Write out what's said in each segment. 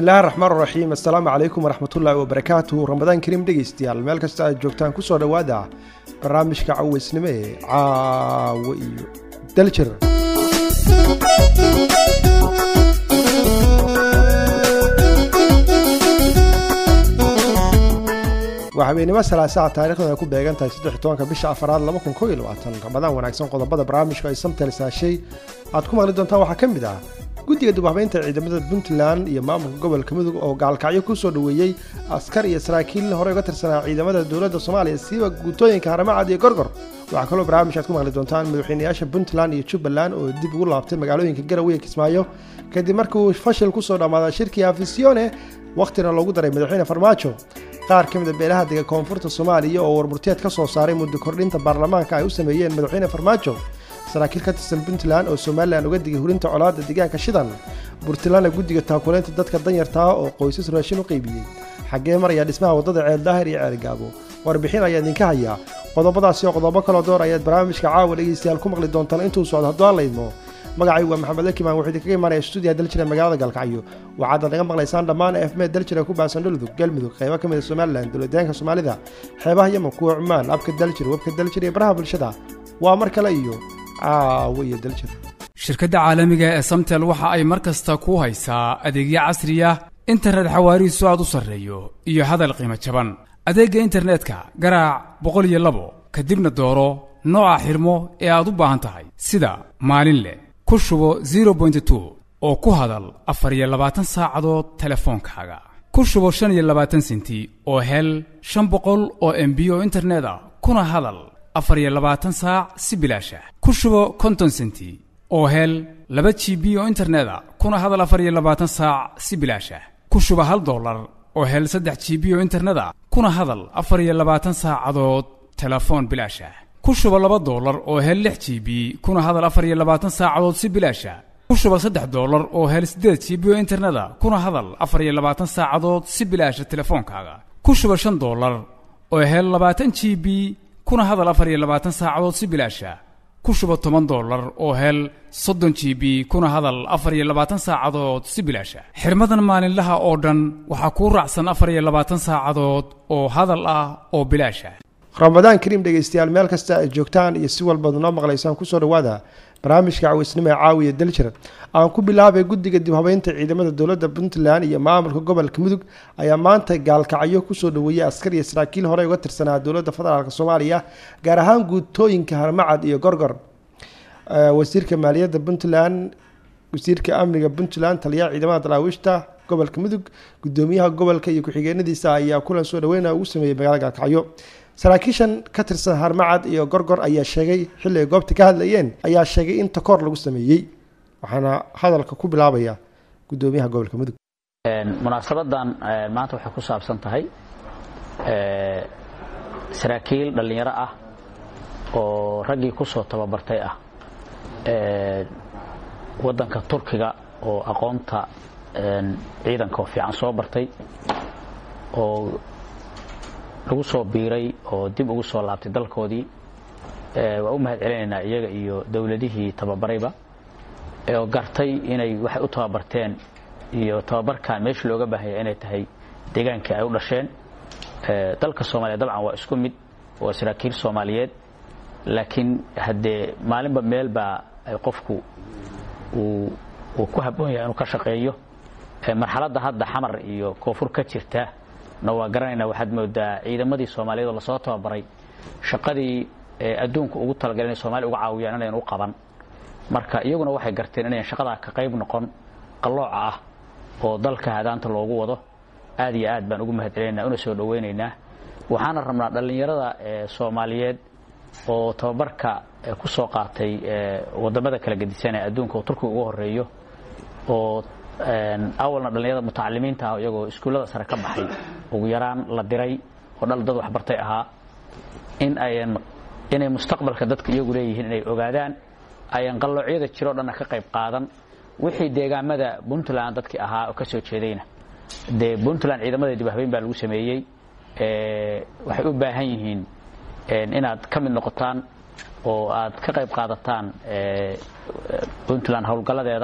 bismillahi raxmaan raxiim assalaamu calaykum waraxmatullaahi wabarakaatuhu ramadaan kariim dhegaystayaal meel kasta aad joogtaan kusoo dhowaada barnaamijka caweysnimo ee caawo iyo daljir waa habeenimo salaasaca taarikhdan ay ku beegan tahay saddex tobanka bisha afaraad laba kun kow iyo labaatan ramadaan wanaagsan qodobada barnaamijka ay samtel saashay aad ku maqli doontaan waxaa ka mid ah guddiga dibhabeynta ciidamada puntland iyo maamulka gobolka mudug oo gaalkacyo kusoo dhoweeyey askar iyo saraakiil horey uga tirsanaa ciidamada dowladda soomaaliya siiba guutooyinka haramacad iyo gorgor waxaa kaloo barnaamij aad ku maqli doontaan madaxweynayaasha puntland iyo jubbaland oo dib ugu laabtay magaalooyinka garowe kismaayo kadib markii uu fashil kusoo dhammaaday shirkii afisione wakhtina loogu daray madaxweyne farmaajo qaar ka mid a beelaha dega koonfurta soomaaliya oo warmurteed ka soo saaray muddo kordhinta baarlamaanka ay u sameeyeen madaxweyne farmaajo saraakiil ka tirsan puntland oo somalilan uga digay hurinta colaadda deegaanka shidan puntlandna guddiga taakuleynta dadka danyartaa oo qoysas raashin u qaybiyey xaggee maraya dhismaha waddada ceeldaahir iyo ceelgaabo warbixin ayaa idinka hayaa qodobadaasi oo qodobo kaloo door ayaad barnaamijka caawa dhegeystayaal ku maqli doontaan intuu socdo hadduu aan laydmo magacay waa maxamed lakimaan wuxuu idinkaga imaanaya stuudiyaha daljira magaalada galkacyo waxaad naga maqlaysaan dhammaan efme daljira ku baasan dhuludug galmudug qaybo ka mid a somalilan dowladeenka soomaalida xeebaha yeman kuwa cumaan abka daljir webka daljir iyo baraha bulshada waa mar kale iyo caawo iyo daljir shirkadda caalamiga ee samtel waxa ay mar kasta ku haysaa adeegyo casriya internet xawaarihiisu aad u sarreeyo iyo hadal qiimo jaban adeegga internetka garaac boqol iyo labo kadibna dooro nooca xirmo ee aad u baahan tahay sida maalin leh ku shubo zero bointy two oo ku hadal afar iyo labaatan saacadood telefoonkaaga ku shubo shan iyo labaatan senti oo hel shan boqol oo embi oo internet ah kuna hadal afar iyo labaatan saac si bilaasha ku shubo konton senti oo hel laba g b oo internet a kuna hadal afar iyo labaatan saac si bilaasha ku shubo hal dollar oo hel saddex g b oo internet a kuna hadal afar iyo labaatan saacadood telefoon bilaasha ku shubo laba dollar oo hel lix g b kuna hadal afar iyo labaatan saacadood si bilaasha ku shubo saddex dollar oo hel siddeed g b oo internet a kuna hadal afar iyo labaatan saacadood si bilaasha telefoonkaaga ku shubo shan dollar oo hel labaatan g b kuna hadal afar iyo labaatan saacadood si bilaasha ku shubo toban dollar oo hel soddon g b kuna hadal afar iyo labaatan saacadood si bilaasha xirmadan maalinlaha oo dhan waxaa kuu raacsan afar iyo labaatan saacadood oo hadal ah oo bilaasha ramadaan kariim dhegaystayaal meel kasta ay joogtaan iyo si walbaad noo maqlaysaan kusoo dhowaada barnaamijka caweysnimo ee caawiya daljir aan ku bilaabay guddiga dibhabeynta ciidamada dowladda puntland iyo maamulka gobolka mudug ayaa maanta gaalkacyo kusoo dhoweeyey askar iyo saraakiil horey uga tirsanaa dowladda federaalk soomaaliya gaar ahaan guutooyinka harmacad iyo gorgor wasiirka maaliyadda puntland wasiirka amniga puntland taliyaha ciidamada daraawiishta gobolka mudug gudoomiyaha gobolka iyo ku-xigeenadiisa ayaa kulan soo dhaweyna ugu sameeyey magaalada gaalkacyo saraakiishan ka tirsan harmacad iyo gorgor ayaa sheegay xilli ay goobta ka hadlayeen ayaa sheegay in takoor lagu sameeyey waxaana hadalka ku bilaabaya gudoomiyaha gobolka mudug munaasabadan maanta waxay ku saabsan tahay saraakiil dhallinyaro ah oo raggii ku soo tababartay ah waddanka turkiga oo aqoonta ciidanka oo fiican soo bartay oo lagu soo biiray oo dib ugu soo laabtay dalkoodii waa u mahad celinaynaa iyaga iyo dowladihii tababarayba oo gartay inay waxay u tababarteen iyo tababarkan meesha looga baahanya inay tahay deegaankii ay u dhasheen dalka soomaaliya dabcan waa isku mid waa saraakiil soomaaliyeed laakiin haddee maalinba meelbaa qofku uu ku habboon yahay inuu ka shaqeeyo marxaladda hadda xamar iyo koonfur ka jirta na waa garanayna waxaad moodaa ciidamadii soomaaliyeed oo lasoo tababaray shaqadii adduunka ugu talagalay inay somalia uga caawiyaan inayn u qaban marka iyaguna waxay garteen inayn shaqadaa ka qayb noqon qallooca ah oo dalka hadaanta loogu wado aad iyo aad baan ugu mahad celinaynaa una soo dhowaynaynaa waxaana rabnaa dhallinyarada soomaaliyeed oo tababarka ku soo qaatay wadamada kala gedisan ee adduunka oo turkiga ugu horeeyo oo awalna dhallinyarada mutacalimiinta ah iyagoo iskuullada sare ka baxay ugu yaraan la diray oo dhal dad waxbartay ahaa in ayan inay mustaqbalka dadka iyagu leeyihiin inay ogaadaan ayan qalloocyada jiroo dhanna ka qayb qaadan wixii deegaamada puntland dadkii ahaa oo ka soo jeedayna dee puntland ciidamada dibhabeyn baa lagu sameeyey waxay u baahan yihiin inaad ka mid noqotaan oo aad ka qayb qaadataan puntland howlgalladeeda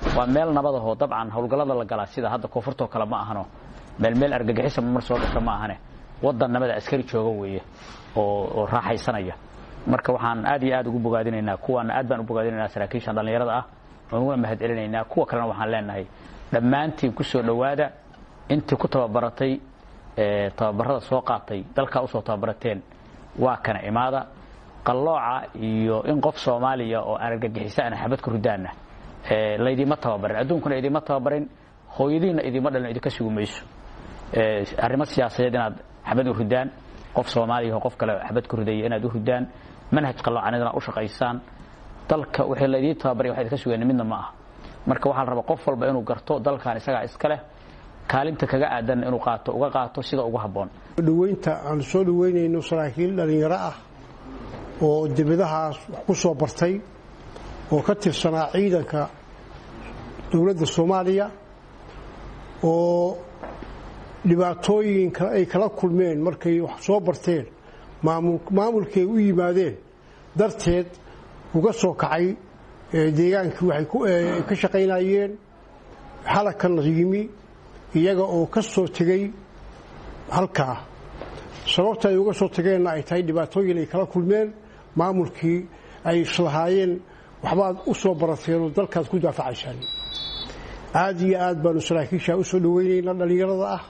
waa meel nabadahoo dabcan howlgallada la galaa sida hadda koonfurtoo kale ma ahano meel meel argagixisa mar soo gasho ma ahane waddan nabada askari jooga weeye oo raaxaysanaya marka waxaan aad iyo aad ugu bogaadinaynaa kuwaana aad baan u bogaadinaynaa saraakiishan dhallinyarada ah waan uguna mahad celinaynaa kuwa kalena waxaan leenahay dhammaantiin ku soo dhowaada intii ku tababaratay tababarada soo qaatay dalkaa usoo tababarateen waa kana imaada qallooca iyo in qof soomaaliya oo aan argagixisa ana xabad ku ridaana laydima tababarin adduunkuna idima tababarin hooyadiinna idima dhalin idinka sugi mayso arrimo siyaasadeed inaad xabad u ridaan qof soomaaliya oo qof kale xabad ku ridaya inaad u ridaan manhaj qalloocanidana u shaqaysaan dalka wixii laydiin tababaray wax idinka sugeen midna ma aha marka waxaa la rabaa qof walba inuu garto dalkan isagaa iska leh kaalinta kaga aadanna inuu qaato uga qaato sida ugu habboon dhaweynta aan soo dhaweynayno saraakiil dhallinyaro ah oo dibadahaas wax ku soo bartay oo ka tirsanaa ciidanka dowladda soomaaliya oo dhibaatooyinka ay kala kulmeen markay wax soo barteen maamulkay u yimaadeen darteed uga soo kacay deegaankii waxay ka shaqaynayeen halakana yimi iyaga oo ka soo tegey halkaa sababta ay uga soo tageenna ay tahay dhibaatooyin ay kala kulmeen maamulkii ay islahaayeen waxbaad u soo barateen oo dalkaad ku daafacaysaan aad iyo aad baanu saraakiisha u soo dhaweynaynaa dhallinyarada ah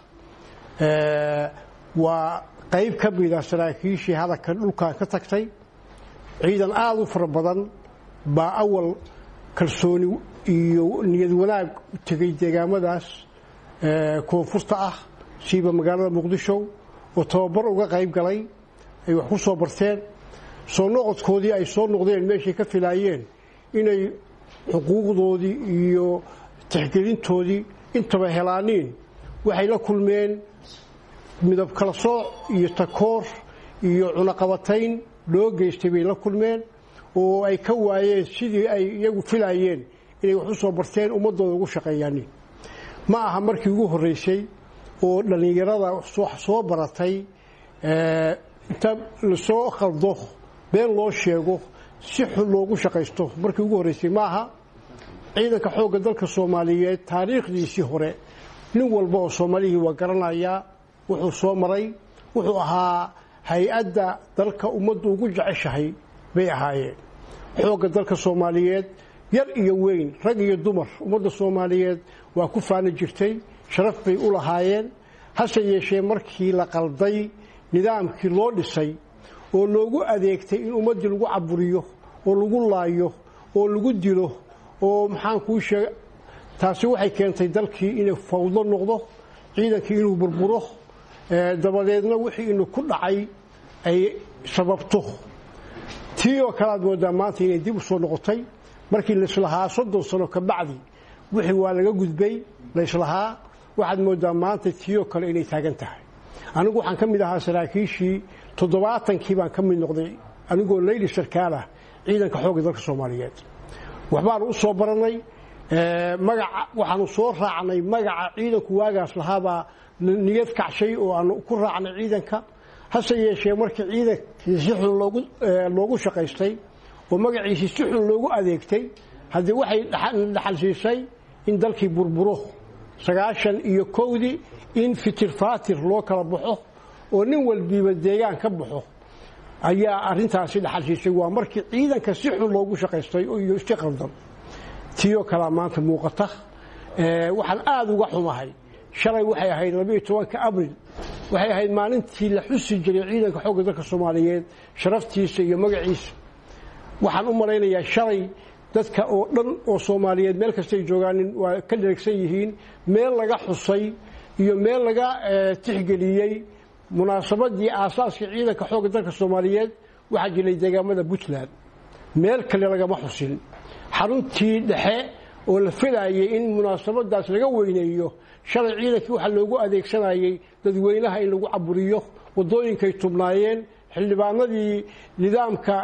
waa qayb ka mida saraakiishii hadalka dhulkan ka tagtay ciidan aada u fara badan baa awal kalsooni iyo niyad wanaag u tegay deegaamadaas koonfurta ah siiba magaalada muqdisho oo tababar uga qayb galay ay wax ku soo barteen soo noqodkoodii ay soo noqdeen meeshay ka filaayeen inay xuquuqdoodii iyo tixgelintoodii intaba helaaniin waxay la kulmeen midab kala sooc iyo takoor iyo cunaqabatayn loo geystay bay la kulmeen oo ay ka waayeen sidii ay iyagu filaayeen inay wax u soo barteen ummadooda ugu shaqeeyaanin ma aha markii ugu horreysay oo dhallinyarada wax soo baratay inta lasoo khaldo been loo sheego si xun loogu shaqaysto markii ugu horreysay ma aha ciidanka xoogga dalka soomaaliyeed taariikhdiisii hore nin walba oo soomaalihii waa garanayaa wuxuu soo maray wuxuu ahaa hay-adda dalka ummaddu ugu jeceshahay bay ahaayeen xoogga dalka soomaaliyeed yar iyo weyn rag iyo dumar ummadda soomaaliyeed waa ku faani jirtay sharaf bay u lahaayeen hase yeeshee markii la qalday nidaamkii loo dhisay oo loogu adeegtay in ummaddii lagu caburiyo oo lagu laayo oo lagu dilo oo maxaan kuu sheega taasi waxay keentay dalkii inay fawdo noqdo ciidankii inuu burburo dabadeedna wixii inu ku dhacay ay sababto tii oo kale aad moodaa maanta inay dib u soo noqotay markii laislahaa soddon sano ka bacdi wixii waa laga gudbay laislahaa waxaad moodaa maanta tii oo kale inay taagan tahay anigu waxaan ka mid ahaa saraakiishii toddobaatankii baan ka mid noqday anigoo leyli sarkaalah ciidanka xoogga dalka soomaaliyeed waxbaanu u soo baranay magaca waxaanu soo raacnay magaca ciidanku waagaas lahaabaa niyad kacshay oo aanu ku raacnay ciidanka hase yeeshee markii ciidankii si xun loogu shaqaystay oo magaciisii si xun loogu adeegtay haddii waxay dhaxal siisay in dalkii burburo sagaashan iyo kowdii in fitir faatir loo kala baxo oo nin walbiiba deegaan ka baxo ayaa arintaasi dhaxal siisay waa markii ciidanka si xun loogu shaqaystay iyo si qaldan tiioo kalea maanta muuqata waxaan aada uga xumahay shalay waxay ahayd labiiyo tobanka abril waxay ahayd maalintii la xusi jiray ciidanka xoogga dalka soomaaliyeed sharaftiisa iyo magaciisa waxaan u malaynayaa shalay dadka oo dhan oo soomaaliyeed meel kastay joogaanin waa ka dheregsan yihiin meel laga xusay iyo meel laga tixgeliyey munaasabadii aasaaska ciidanka xoogga dalka soomaaliyeed waxaa jiray deegaamada puntland meel kale lagama xusin xaruntii dhexe oo la filaayay in munaasabadaas laga weyneeyo shalay ciidankii waxaa loogu adeegsanayay dadweynaha in lagu caburiyo wadooyinkay tubnaayeen xildhibaanadii nidaamka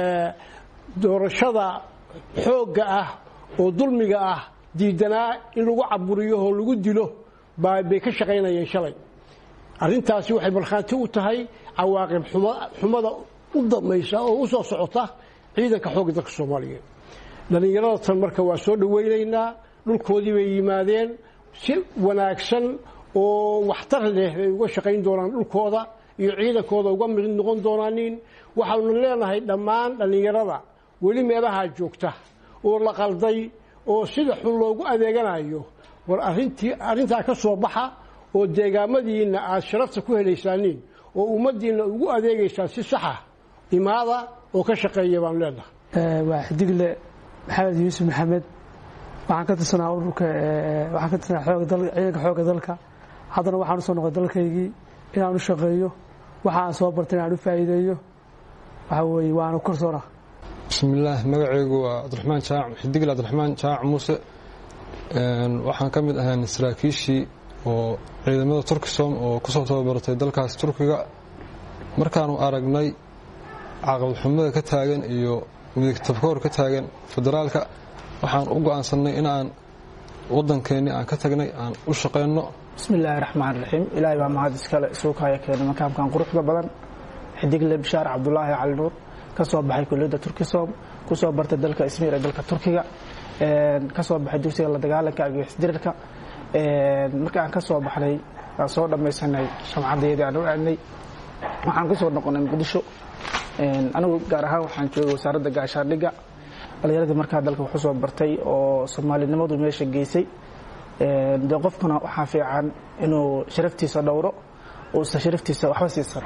doorashada xoogga ah oo dulmiga ah diidanaa in lagu caburiyo oo lagu dilo bay ka shaqaynayeen shalay arrintaasi waxay markhaanti u tahay cawaaqib xumada u damaysa oo u soo socota ciidanka xoogga dalka soomaaliyeed dhallinyarada tan marka waa soo dhaweynaynaa dhulkoodii bay yimaadeen si wanaagsan oo waxtar leh bay uga shaqayn doonaan dhulkooda iyo ciidankooda uga mid noqon doonaanin waxaanu leenahay dhammaan dhallinyarada weli meelahaa joogta oo la qalday oo sida xun loogu adeeganayo war arintii arrintaa ka soo baxa oo deegaamadiinna aad sharafta ku helaysaaniin oo ummaddiinna ugu adeegaysaan si saxa imaada oo ka shaqeeya baanu leenahay waa xidigle maxamed yuusuf maxamed waxaan ka tirsanaa ururka waxaan ka tirsanaa xooga dal ciidanka xoogga dalka haddana waxaan usoo noqday dalkaygii inaan u shaqeeyo waxa aan soo bartay inaan u faa'iideeyo waxa weeye waanu korsoona bismillaah magacaygu waa cabdiraxmaan jaac xidigle cabdiraxmaan jaac muuse waxaan ka mid ahaan saraakiishii oo ciidamada turkisom oo kusoo tababaratay dalkaas turkiga markaanu aragnay caqabadxumada ka taagan iyo midigtabkoor ka taagan federaalka waxaan u go'aansannay in aan waddankeennii aan ka tagnay aan u shaqayno bismillaahi raxmaan raxiim ilaahay baa mahad iskale isuukaya keenay makaamkan quruxda badan xidigle bishaar cabdulaahi cali nuur ka soo baxay kulliyadda turkisom ku soo bartay dalka ismiir ee dalka turkiga ka soo baxay dugsiga la dagaalanka argagixisdirirka marka aan ka soo baxnay aan soo dhammaysanay shamcadayadii aan u aadnay waxaan ku soo noqonay muqdisho anigu gaar ahaan waxaan joogay wasaaradda gaashaandhigga dhallinyaradii markaa dalka waxu soo bartay oo soomaalinimadu meesha geysay dee qofkuna waxaa fiican inuu sharaftiisa dhowro uusan sharaftiisa waxba siisan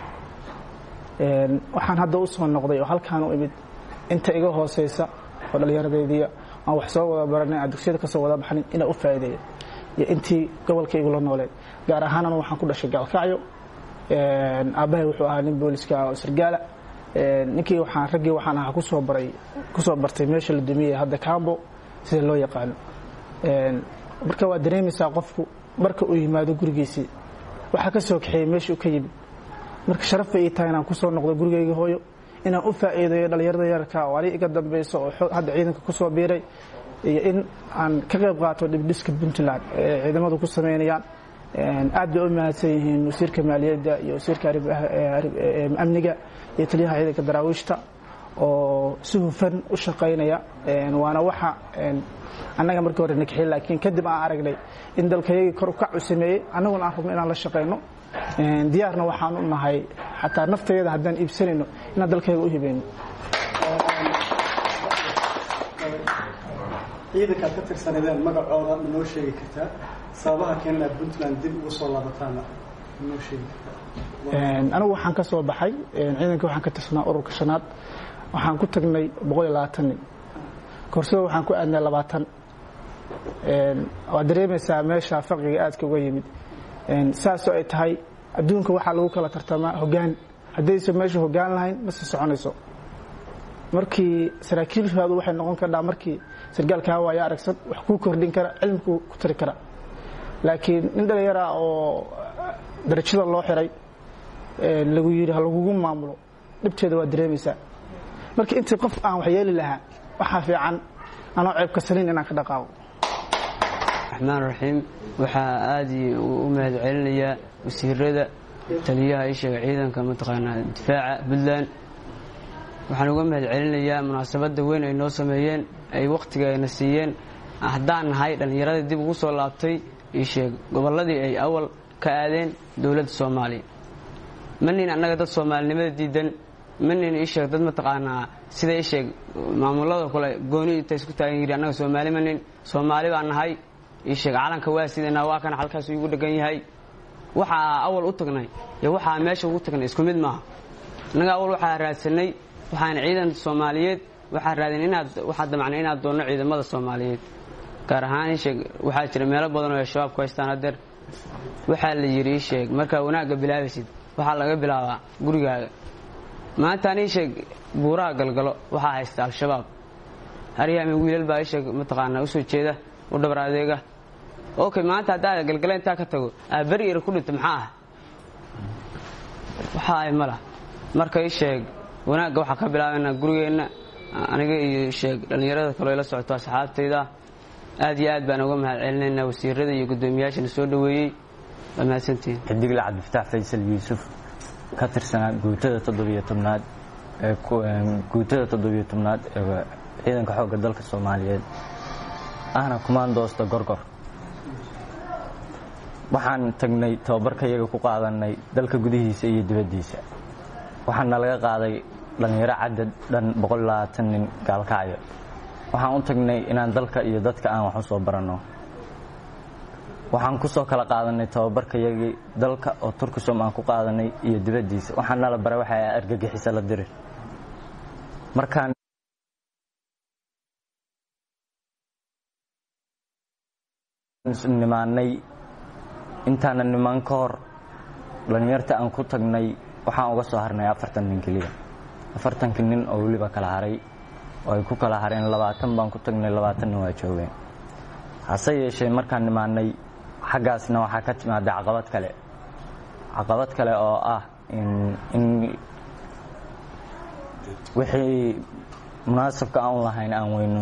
waxaan hadda u soo noqday oo halkaan u imid inta iga hooseysa oo dhallinyaradeediia aan wax soo wada baranay aan dugsiyada kasoo wada baxnin inaa u faa'iideeyo iyo intii gobolkaygu la nooleed gaar ahaan anu waxaan ku dhashay gaalkacyo aabbahay wuxuu ahaa nin booliska oo sargaala ninkii waxaan raggii waxaan ahaa kusoo baray kusoo bartay meesha la dumiyey hadda cambo sida loo yaqaano marka waa dareemaysaa qofku marka uu yimaado gurigiisii waxaa ka soo kaxeeyey meeshii uu ka yimid marka sharaf bay ii tahay inaan kusoo noqdo gurigayga hooyo inaan u faa'iideeyo dhallinyarada yararka oo ani iga dambayso oo hadda ciidanka kusoo biiray iyo in aan ka qayb qaato dhibdhiska puntland ee ciidamadu ku samaynayaan aad bay u mahadsan yihiin wasiirka maaliyadda iyo wasiirka amniga iyo taliyaha ciidanka daraawiishta oo si hufan u shaqaynaya waana waxa annaga markii hore nakaxin laakiin kadib aan aragnay in dalkayagii kor ukac u sameeyey annaguna aan rabno inaan la shaqayno diyaarna waxaan u nahay xataa naftayada haddaan iibsanayno inaan dalkayaga u hibayno ciidankaad ka tirsanadeen magacooda ma noo sheegi kartaa sababaha keena inaad puntland dib ugu soo laabataana ma noo sheegi kartaa anigu waxaan ka soo baxay ciidanka waxaan ka tirsanaa ururka shanaad waxaan ku tagnay boqol iyo labaatan nin korsada waxaan ku aadnay labaatan waad dareemaysaa meesha faqiga aadka uga yimid saasoo ay tahay adduunka waxaa lagu kala tartamaa hoggaan haddaysan meesha hoggaan lahayn ma sii soconayso markii saraakiilshaadu waxay noqon kardhaa markii sargaalkaa waaya aragsan wax kuu kordhin kara cilmikuu ku tari kara laakiin nin dhallinyara oo darajada loo xiray lagu yidhi ha lagugu maamulo dhibteeda waa dareemaysaa marka intii qof aan waxyeeli lahaa waxaa fiican anoo ceebka saliin inaan ka dhaqaaqo raxmaan raxiim waxaa aad u mahad celinayaa wasiirada taliyaha ishaga ciidanka mataqaanaa difaaca puntland waxaan uga mahad celinayaa munaasabadda weyn ay noo sameeyeen ay wakhtiga ayna siiyeen haddaan nahay dhallinyaradii dib ugu soo laabtay isheeg gobolladii ay awal ka aadeen dowladda soomaaliya ma nin annaga dad soomaalinimada diidan ma nin isheeg dad mataqaanaa sida isheeg maamulada kale gooni inta isku taagan yiri annaga soomaali ma nin soomaali baan nahay isheeg calanka waa sidanaa waa kana halkaas igu dhegan yahay waxaa awal u tagnay iyo waxaa meesha ugu tagnay isku mid maaha annaga awal waxaa raadsanay waxaan ciidan soomaaliyeed waxaa raadin inaad waxaa damacnay inaad doonno ciidamada soomaaliyeed gaar ahaan isheeg waxaa jira meelo badan oo ay shabaab ku haystaan hadeer waxaa la yidhi isheeg markaa wanaagga bilaabaysid waxaa laga bilaabaa gurigaaga maantaan isheeg buuraha galgalo waxaa haysta al-shabaab haryaami wiilal baa isheeg mataqaanaa usoo jeeda u dhabar adeega okay maanta haddaa galgala intaa ka tago aa beri ira ku dhinta maxaa ah waxa ay malah marka isheeg wanaagga waxaa ka bilaabaynaa gurigeenna aniga iyo sheeg dhallinyarada kaloo ila socoto asxaabtayda aad iyo aad baan uga mahad celinaynaa wasiirada iyo guddoomiyaashana soo dhoweeyey waa mahadsantihiin xidigle cabdifataax faysal yuusuf ka tirsanaa guutada toddobiyo tobnaad ee guutada toddobiyo tobnaad ee ciidanka xoogga dalka soomaaliyeed ahna kumaandoosta gorgor waxaan tagnay tababarka iyaga ku qaadanay dalka gudihiisa iyo dibaddiisa waxaana laga qaaday dhallinyaro cadad dhan nin gaalkacyo waxaan u tagnay inaan dalka iyo dadka aan wax u soo baranno waxaan ku soo kala qaadanay tababarka iyagii dalka oo turkisom aan ku qaadanay iyo dibaddiisa waxaan nala baray waxa argagixisa la diri markaan nimaanay intaanan nimaan ka hor dhallinyarta aan ku tagnay waxaan uga soo harnay afartan nin keliya afartankii nin oo weliba kala haray oo ay ku kala hareen labaatan baan ku tagnay labaatanna waa joogeen hase yeeshee markaan nimaanay xaggaasna waxaa ka timaada caqabad kale caqabad kale oo ah in wixii munaasabka aan lahayn aan weyno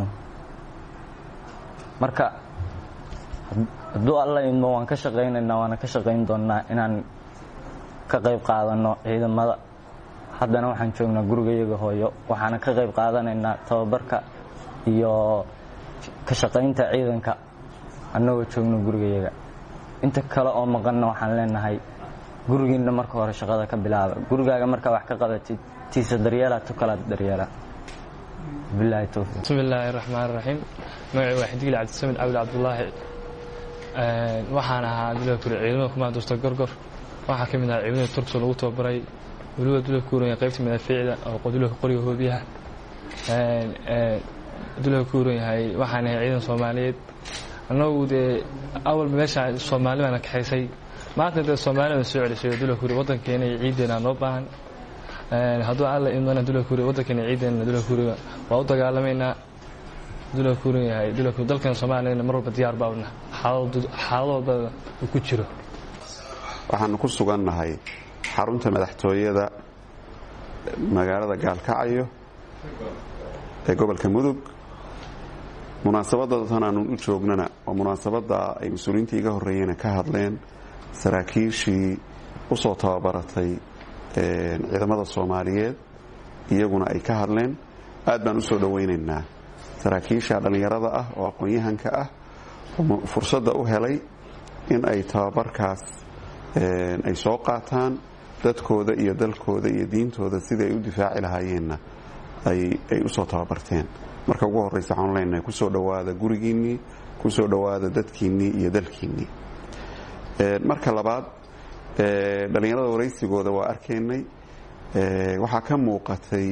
marka hadduu alla idmo waan ka shaqaynaynaa waana ka shaqayn doonnaa inaan ka qayb qaadanno ciidamada haddana waxaan joognaa gurigayaga hooyo waxaana ka qayb qaadanaynaa tababarka iyo ka shaqaynta ciidanka annagoo joogno gurigayaga inta kale oo maqanna waxaan leenahay gurigiinna marka hore shaqada ka bilaaba gurigaaga markaa wax ka qabatid tiisa daryeela tu kalaad daryeela bilahi towfiiq bismi illaahi raxmaan raxiim magacii waa xidigli cabdisamed cabdi cabdulaahi waxaan ahaa dula kuri ciidamada kumaanduusta gorgor waxaa ka mid ahaa ciidamada turkso lagu tababaray weliba dula kuuran qaybta madaafiicda oo dulaka qoriga hoobiyaha dulaka kuuran yahay waxaan ahay ciidan soomaaliyeed annagu dee awalba meesha soomaali baana kaxaysay maanta dee soomaalida soo celisay dula kuuri waddankeena iyo ciideena noo baahan hadduu alla idmana dula kuuri waddankeena ciideena dula kuuriga waa u dagaalamaynaa dula kuuran yahay dula kuuri dalkeena soomaaliyana mar walba diyaar baabna xaaladooda uu ku jiro waxaanu ku sugannahay xarunta madaxtooyada magaalada gaalkacyo ee gobolka mudug munaasabadda tan aanu u joognana waa munaasabadda ay mas-uuliyiintii iga horreeyena ka hadleen saraakiishii u soo tababaratay ciidamada soomaaliyeed iyaguna ay ka hadleen aad baan u soo dhowaynaynaa saraakiisha dhallinyarada ah oo aqoon-yahanka ah fursadda u helay in ay tababarkaas ay soo qaataan dadkooda iyo dalkooda iyo diintooda sidai ay u difaaci lahaayeenna ay u soo tababarteen marka ugu horreysa waxaanu leenahay kusoo dhowaada gurigiinnii kusoo dhowaada dadkiinnii iyo dalkiinnii marka labaad dhallinyarada waraysigooda waa arkaynay waxaa ka muuqatay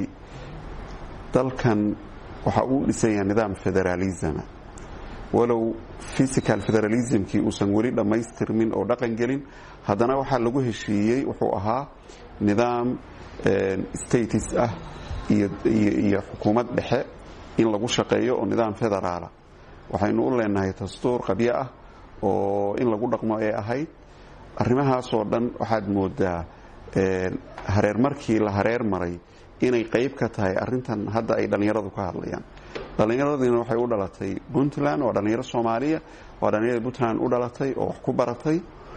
dalkan waxa uu dhisan yahay nidaam federaalisma walow physical federalismkii uusan weli dhammaystirmin oo dhaqan gelin haddana waxaa lagu heshiiyey wuxuu ahaa nidaam status ah iyo xukuumad dhexe in lagu shaqeeyo oo nidaam federaala waxaynu u leenahay dastuur qabyo ah oo in lagu dhaqmo ee ahayd arrimahaasoo dhan waxaad moodaa hareer markii la hareer maray inay qayb ka tahay arintan hadda ay dhallinyaradu ka hadlayaan dhallinyaradiina waxay u dhalatay puntland waa dhallinyaro soomaaliya waa dhallinyarada puntland u dhalatay oo wax ku baratay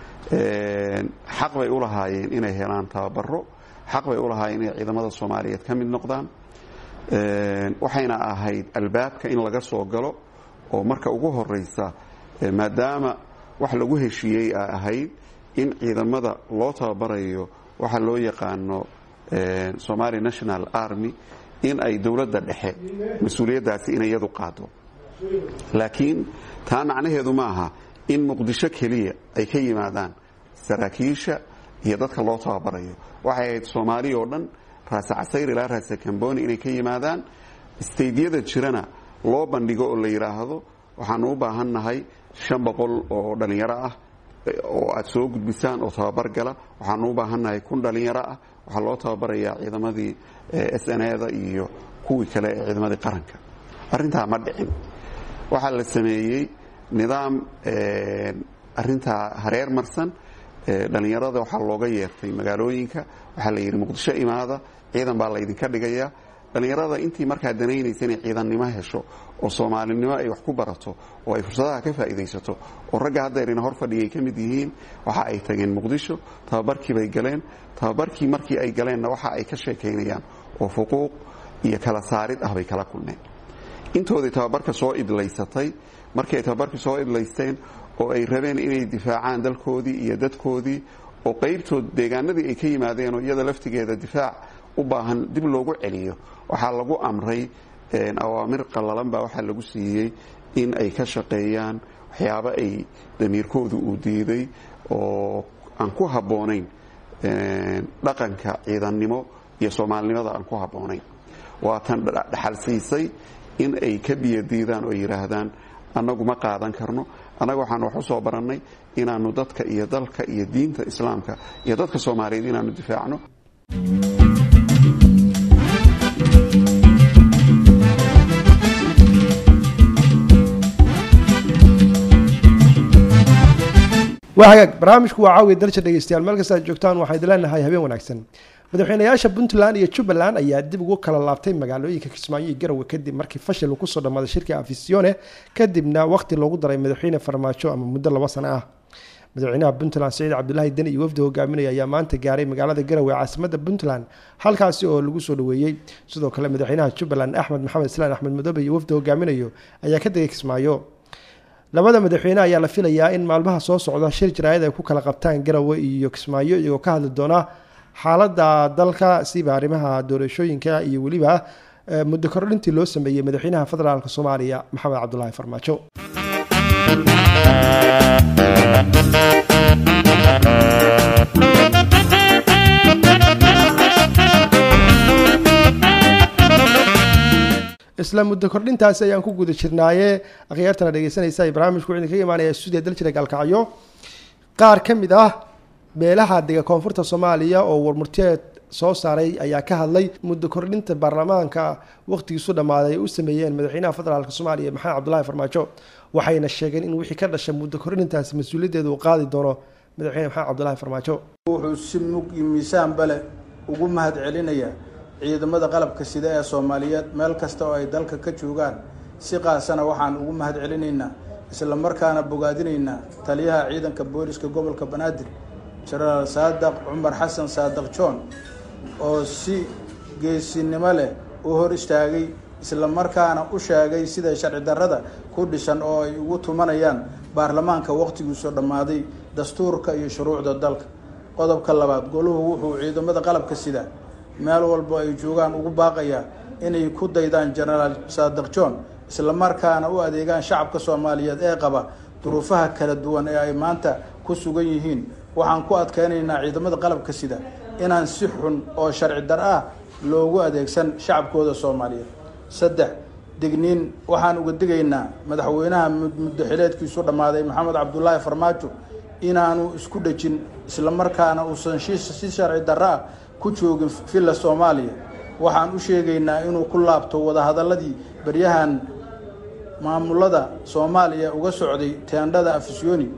xaq bay u lahaayeen inay helaan tababaro xaq bay u lahaayeen inay ciidamada soomaaliyeed ka mid noqdaan waxayna ahayd albaabka in laga soo galo oo marka ugu horeysa maadaama wax lagu heshiiyey a ahayd in ciidamada loo tababarayo waxa loo yaqaano somali national army in ay dowladda dhexe mas-uuliyaddaasi inay iyadu qaado laakiin taa macnaheedu ma aha in muqdisho keliya ay ka yimaadaan saraakiisha iyo dadka loo tababarayo waxay ahayd soomaaliya oo dhan raase casayr ilaa raase kamboni inay ka yimaadaan staydyada jirana loo bandhigo oo la yidhaahdo waxaanu u baahannahay shan boqol oo dhallinyaro ah oo aad soo gudbisaan oo tababar gala waxaanu u baahannahay kun dhallinyaro ah waxaa loo tababarayaa ciidamadii s n eda iyo kuwii kale ee ciidamadii qaranka arrintaa ma dhicin waxaa la sameeyey nidaam arintaa hareer marsan dhallinyarada waxaa looga yeertay magaalooyinka waxaa la yidhi muqdisho imaada ciidan baa laydinka dhigayaa dhallinyarada intii markaa danaynaysa inay ciidannimo hesho oo soomaalinimo ay wax ku barato oo ay fursadaha ka faa'iidaysato oo ragga haddeerina hor fadhiyay ka mid yihiin waxa ay tageen muqdisho tababarkii bay galeen tababarkii markii ay galeenna waxa ay ka sheekaynayaan oo fuquuq iyo kala saarid ah bay kala kulmeen intoodii tababarka soo idlaysatay markii ay tababarka soo idlaysteen oo ay rabeen inay difaacaan dalkoodii iyo dadkoodii oo qaybtood deegaanadii ay ka yimaadeen oo iyada laftigeeda difaac u baahan dib loogu celiyo waxaa lagu amray awaamir qallalan baa waxaa lagu siiyey in ay ka shaqeeyaan waxyaabo ay damiirkoodu uu diiday oo aan ku habboonayn dhaqanka ciidannimo iyo soomaalinimada aan ku habboonayn waatan dhaxal siisay in ay ka biyadiidaan oo yidhaahdaan annagu ma qaadan karno annaga waxaan wax u soo barannay inaannu dadka iyo dalka iyo diinta islaamka iyo dadka soomaaliyeed inaannu difaacno waa hagaag barnaamijku waa caawiya dalsha dhegeystayaal meel kasta aad joogtaan waxaan idin leenahay habeen wanaagsan madaxweynayaasha puntland iyo jubbaland ayaa dib ugu kala laabtay magaalooyinka kismaayo iyo garowe kadib markii fashil uu kusoo dhammaaday shirka afisione kadibna waqti loogu daray madaxweyne farmaajo ama muddo laba sano ah madaxweynaha puntland saciid cabdulaahi deni iyo wafdi hogaaminaya ayaa maanta gaaray magaalada garowe caasimadda puntland halkaasi oo lagu soo dhaweeyey sidoo kale madaxweynaha jubbaland axmed maxamed islaan axmed madoobe iyo wafdi hogaaminayo ayaa ka degay kismaayo labada madaxweyne ayaa la filayaa in maalmaha soo socda shir jaraayad ay ku kala qabtaan garowe iyo kismaayo iyagoo ka hadli doona xaaladda dalka siba arrimaha doorashooyinka iyo weliba muddo kordhintii loo sameeyey madaxweynaha federaalk soomaaliya maxamed cabdulaahi farmaajo isla muddo kordhintaasi ayaan ku guda jirnaaye akhyaartana dhegeysanaysa barnaamijku wuxuu idinkaga imaanaya stuudiya daljira gaalkacyo qaar ka mid ah beelaha dega koonfurta soomaaliya oo warmurteed soo saaray ayaa ka hadlay muddo kordhinta baarlamaanka waqtigiisu dhammaaday ay u sameeyeen madaxweynaha federaalk soomaaliya maxamed cabdulaahi farmaajo waxayna sheegeen in wixii ka dhashay muddo kordhintaasi mas-uuliyaddeeda uu qaadi doono madaxweyne maxamed cabdulaahi farmaajo wuxuu si mug iyo miisaan bale ugu mahad celinaya ciidamada qalabka sida ee soomaaliyeed meel kasta oo ay dalka ka joogaan si qaasana waxaan ugu mahad celinaynaa isla markaana bogaadinaynaa taliyaha ciidanka booliska gobolka banaadir jenaraal saadaq cumar xasan saadaq john oo si geesinimo leh u hor istaagay isla markaana u sheegay sida sharci darrada ku dhisan oo ay ugu tumanayaan baarlamaanka waqtigiisu dhammaaday dastuurka iyo shuruucda dalka qodobka labaad goluhu wuxuu ciidamada qalabka sida meel walbo ay joogaan ugu baaqayaa inay ku daydaan jenaraal saadaq john isla markaana u adeegaan shacabka soomaaliyeed ee qaba duruufaha kala duwan ee ay maanta ku sugan yihiin waxaan ku adkeynaynaa ciidamada qalabka sida inaan si xun oo sharci dar ah loogu adeegsan shacabkooda soomaaliyeed saddex digniin waxaan uga digaynaa madaxweynaha muddo xileedkiisu dhammaaday maxamed cabdulaahi farmaajo inaanu isku dhejin isla markaana uusan si sharci darro ah ku joogin villa soomaaliya waxaan u sheegaynaa inuu ku laabto wadahadaladii baryahan maamulada soomaaliya uga socday teendhada afisyooni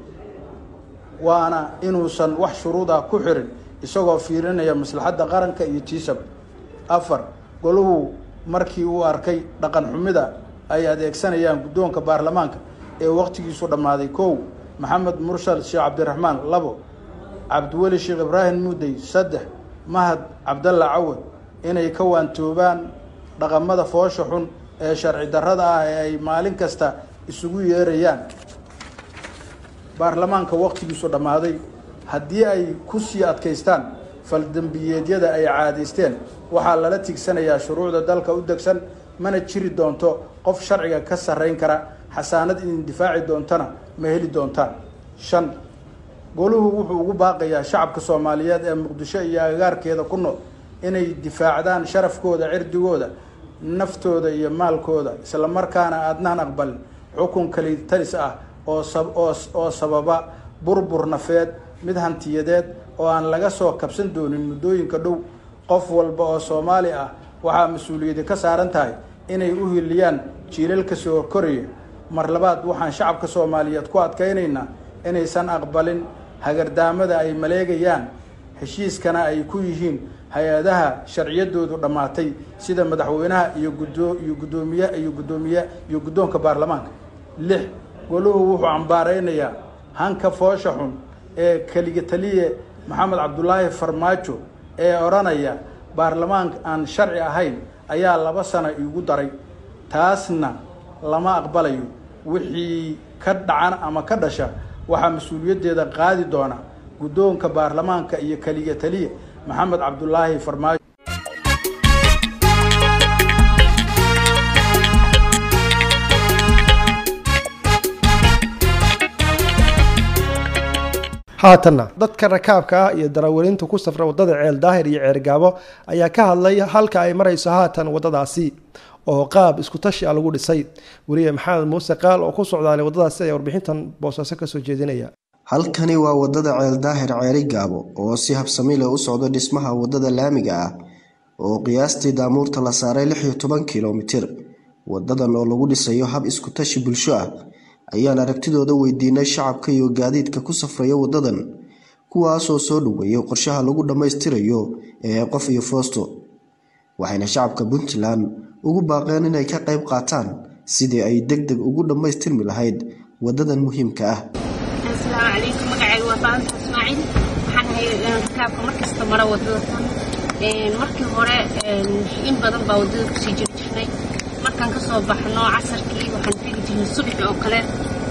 waana inuusan wax shuruud ah ku xirin isagoo fiirinaya maslaxadda qaranka iyo tiisab afar goluhu markii uu arkay dhaqan xumida ay adeegsanayaan guddoonka baarlamaanka ee waqtigiisu dhammaaday kow maxamed murshal sheekh cabdiraxmaan labo cabdiweli sheekh ibraahim muudey saddex mahad cabdalla cawad inay ka waantoobaan dhaqamada foosha xun ee sharci darrada ah ee ay maalin kasta isugu yeerayaan baarlamaanka waqtigiisu dhammaaday haddii ay ku sii adkaystaan faldembiyeedyada ay caadaysteen waxaa lala tigsanayaa shuruucda dalka u degsan mana jiri doonto qof sharciga ka sarrayn kara xasaanad idin difaaci doontana ma heli doontaan shan goluhu wuxuu ugu baaqayaa shacabka soomaaliyeed ee muqdisho iyo agagaarkeeda ku nool inay difaacdaan sharafkooda cirdigooda naftooda iyo maalkooda isla markaana aadnaan aqbalin xukun kalitalis ah oo sababa burbur nafeed mid hantiyadeed oo aan laga soo kabsan doonin muddooyinka dhow qof walba oo soomaali ah waxaa mas-uuliyadi ka saaran tahay inay u hiliyaan jiilalka soo koraya mar labaad waxaan shacabka soomaaliyeed ku adkaynaynaa inaysan aqbalin hagardaamada ay maleegayaan heshiiskana ay ku yihiin hay-adaha sharciyadoodu dhammaatay sida madaxweynaha iyo gudo iyo guddoomiye iyo guddoomiye iyo guddoonka baarlamaanka lix goluhu wuxuu cambaaraynayaa hanka foosha xun ee keliga taliye maxamed cabdulaahi farmaajo ee odhanaya baarlamaanka aan sharci ahayn ayaa laba sano iigu daray taasna lama aqbalayo wixii ka dhacan ama ka dhasha waxaa mas-uuliyaddeeda qaadi doona guddoonka baarlamaanka iyo keliya taliya maxamed cabdulaahi farmaajo haatanna dadka rakaabka ah iyo darawalinta ku safra wadada ceel daahir iyo ceergaabo ayaa ka hadlay halka ay marayso haatan wadadaasi oo qaab isku tashi a lagu dhisay weliye maxamed muuse qaal oo ku socdaalay wadadaasi ayaa warbixintan boosaaso kasoo jeedinaya halkani waa wadada ceel daahir ceeri gaabo oo si habsami leh u socdo dhismaha wadada laamiga ah oo qiyaastii daamuurta la saaray lix iyo toban kilomitir wadadan oo lagu dhisayo hab isku tashi bulsho ah ayaan aragtidooda weydiinay shacabka iyo gaadiidka ku safraya wadadan kuwaasoo soo dhoweeyay qorshaha lagu dhammaystirayo ee qof iyo foosto waxayna shacabka puntland ugu baaqeen inay ka qayb qaataan sidii ay deg deg ugu dhammaystirmi lahayd wadadan muhiimka ah asalaamu calaykum magacayga waa baanta ismaaciil waxaan ahay rakaabka markasta mara wadada tan markii hore in badan baa wadada kusii jiri jirnay markaan kasoo baxno casarkii waxaan tegi jirnay subaxi oo kale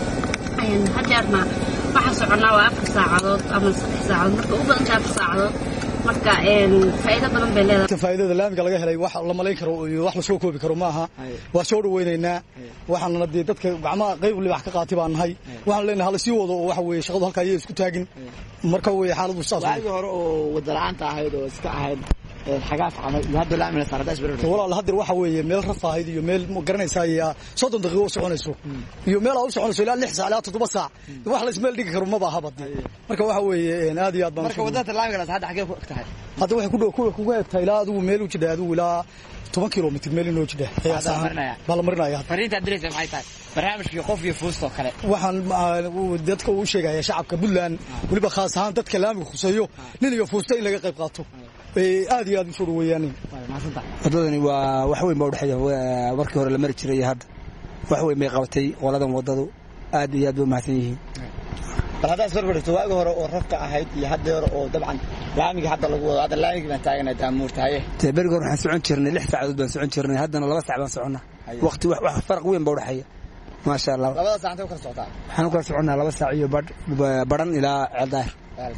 hadeerna waxaan soconnaa waa afar saacadood ama saddex saacadood marka u badanta afar saacadood marka faa'iido badan bay leedahay faa'iidada laamiga laga helay wax la malayn karo iyo wax la soo koobi karo maaha waa soo dhaweynaynaa waxaana dee dadka gacmaha qayb libax ka qaatay baan nahay waxaan leenahay hala sii wado oo waxa weeye shaqadu halka ayay isku taagin marka weeye xaaladu saas waagi hore oo wada la'aanta ahayd oo iska ahayd xagaaf camal iyo hadda laamina saaradaas barar walaal hadir waxa weeye meel rafaahid iyo meel ma garanaysaa iyo soddon daqiiqo u soconayso iyo meel aa u soconayso ilaa lix saac ilaa toddoba saac wax la ismeel dhigi karo maba aha badi marka waxa weeye aad iyo aad baan marka wadada laamigaas hadda xagee ku eg tahay hadda waxay ku dhow kugu egtahay ilaa adigu meel u jidha adigu ilaa toban kilomitr meel inoo jidha baa la marinaya fariinta diraysa maxay tahay barnaamijkii qof iyo fuustoo kale waxaan dadka u sheegaya shacabka puntland weliba khaas ahaan dadka laamiga khuseeyo nin iyo fuusta in laga qayb qaato aad iyo aad usoo dhaweeyaan wadadani waa wax weyn baa udhexeeya markii hore la mari jiray hadda wax weyn bay qabatay qoladan wadadu aad iyo aad bay umahadsan yihiin bal haddaad isbarbarigto waagi hore oo rafka ahayd iyo hadda hore oo dabcan laamigii hadda lagu wado hadda laamigii baan taagana daamuurta haye dee berigi hore waxaan socon jirnay lix saacadood baan socon jirnay haddana laba sac baan soconnaa waqti wax faraq weyn baa udhexeeya maasha allah labada saacantay u kala socotaa waxaan u kala soconnaa laba saac iyo badhan ilaa ceeldaahir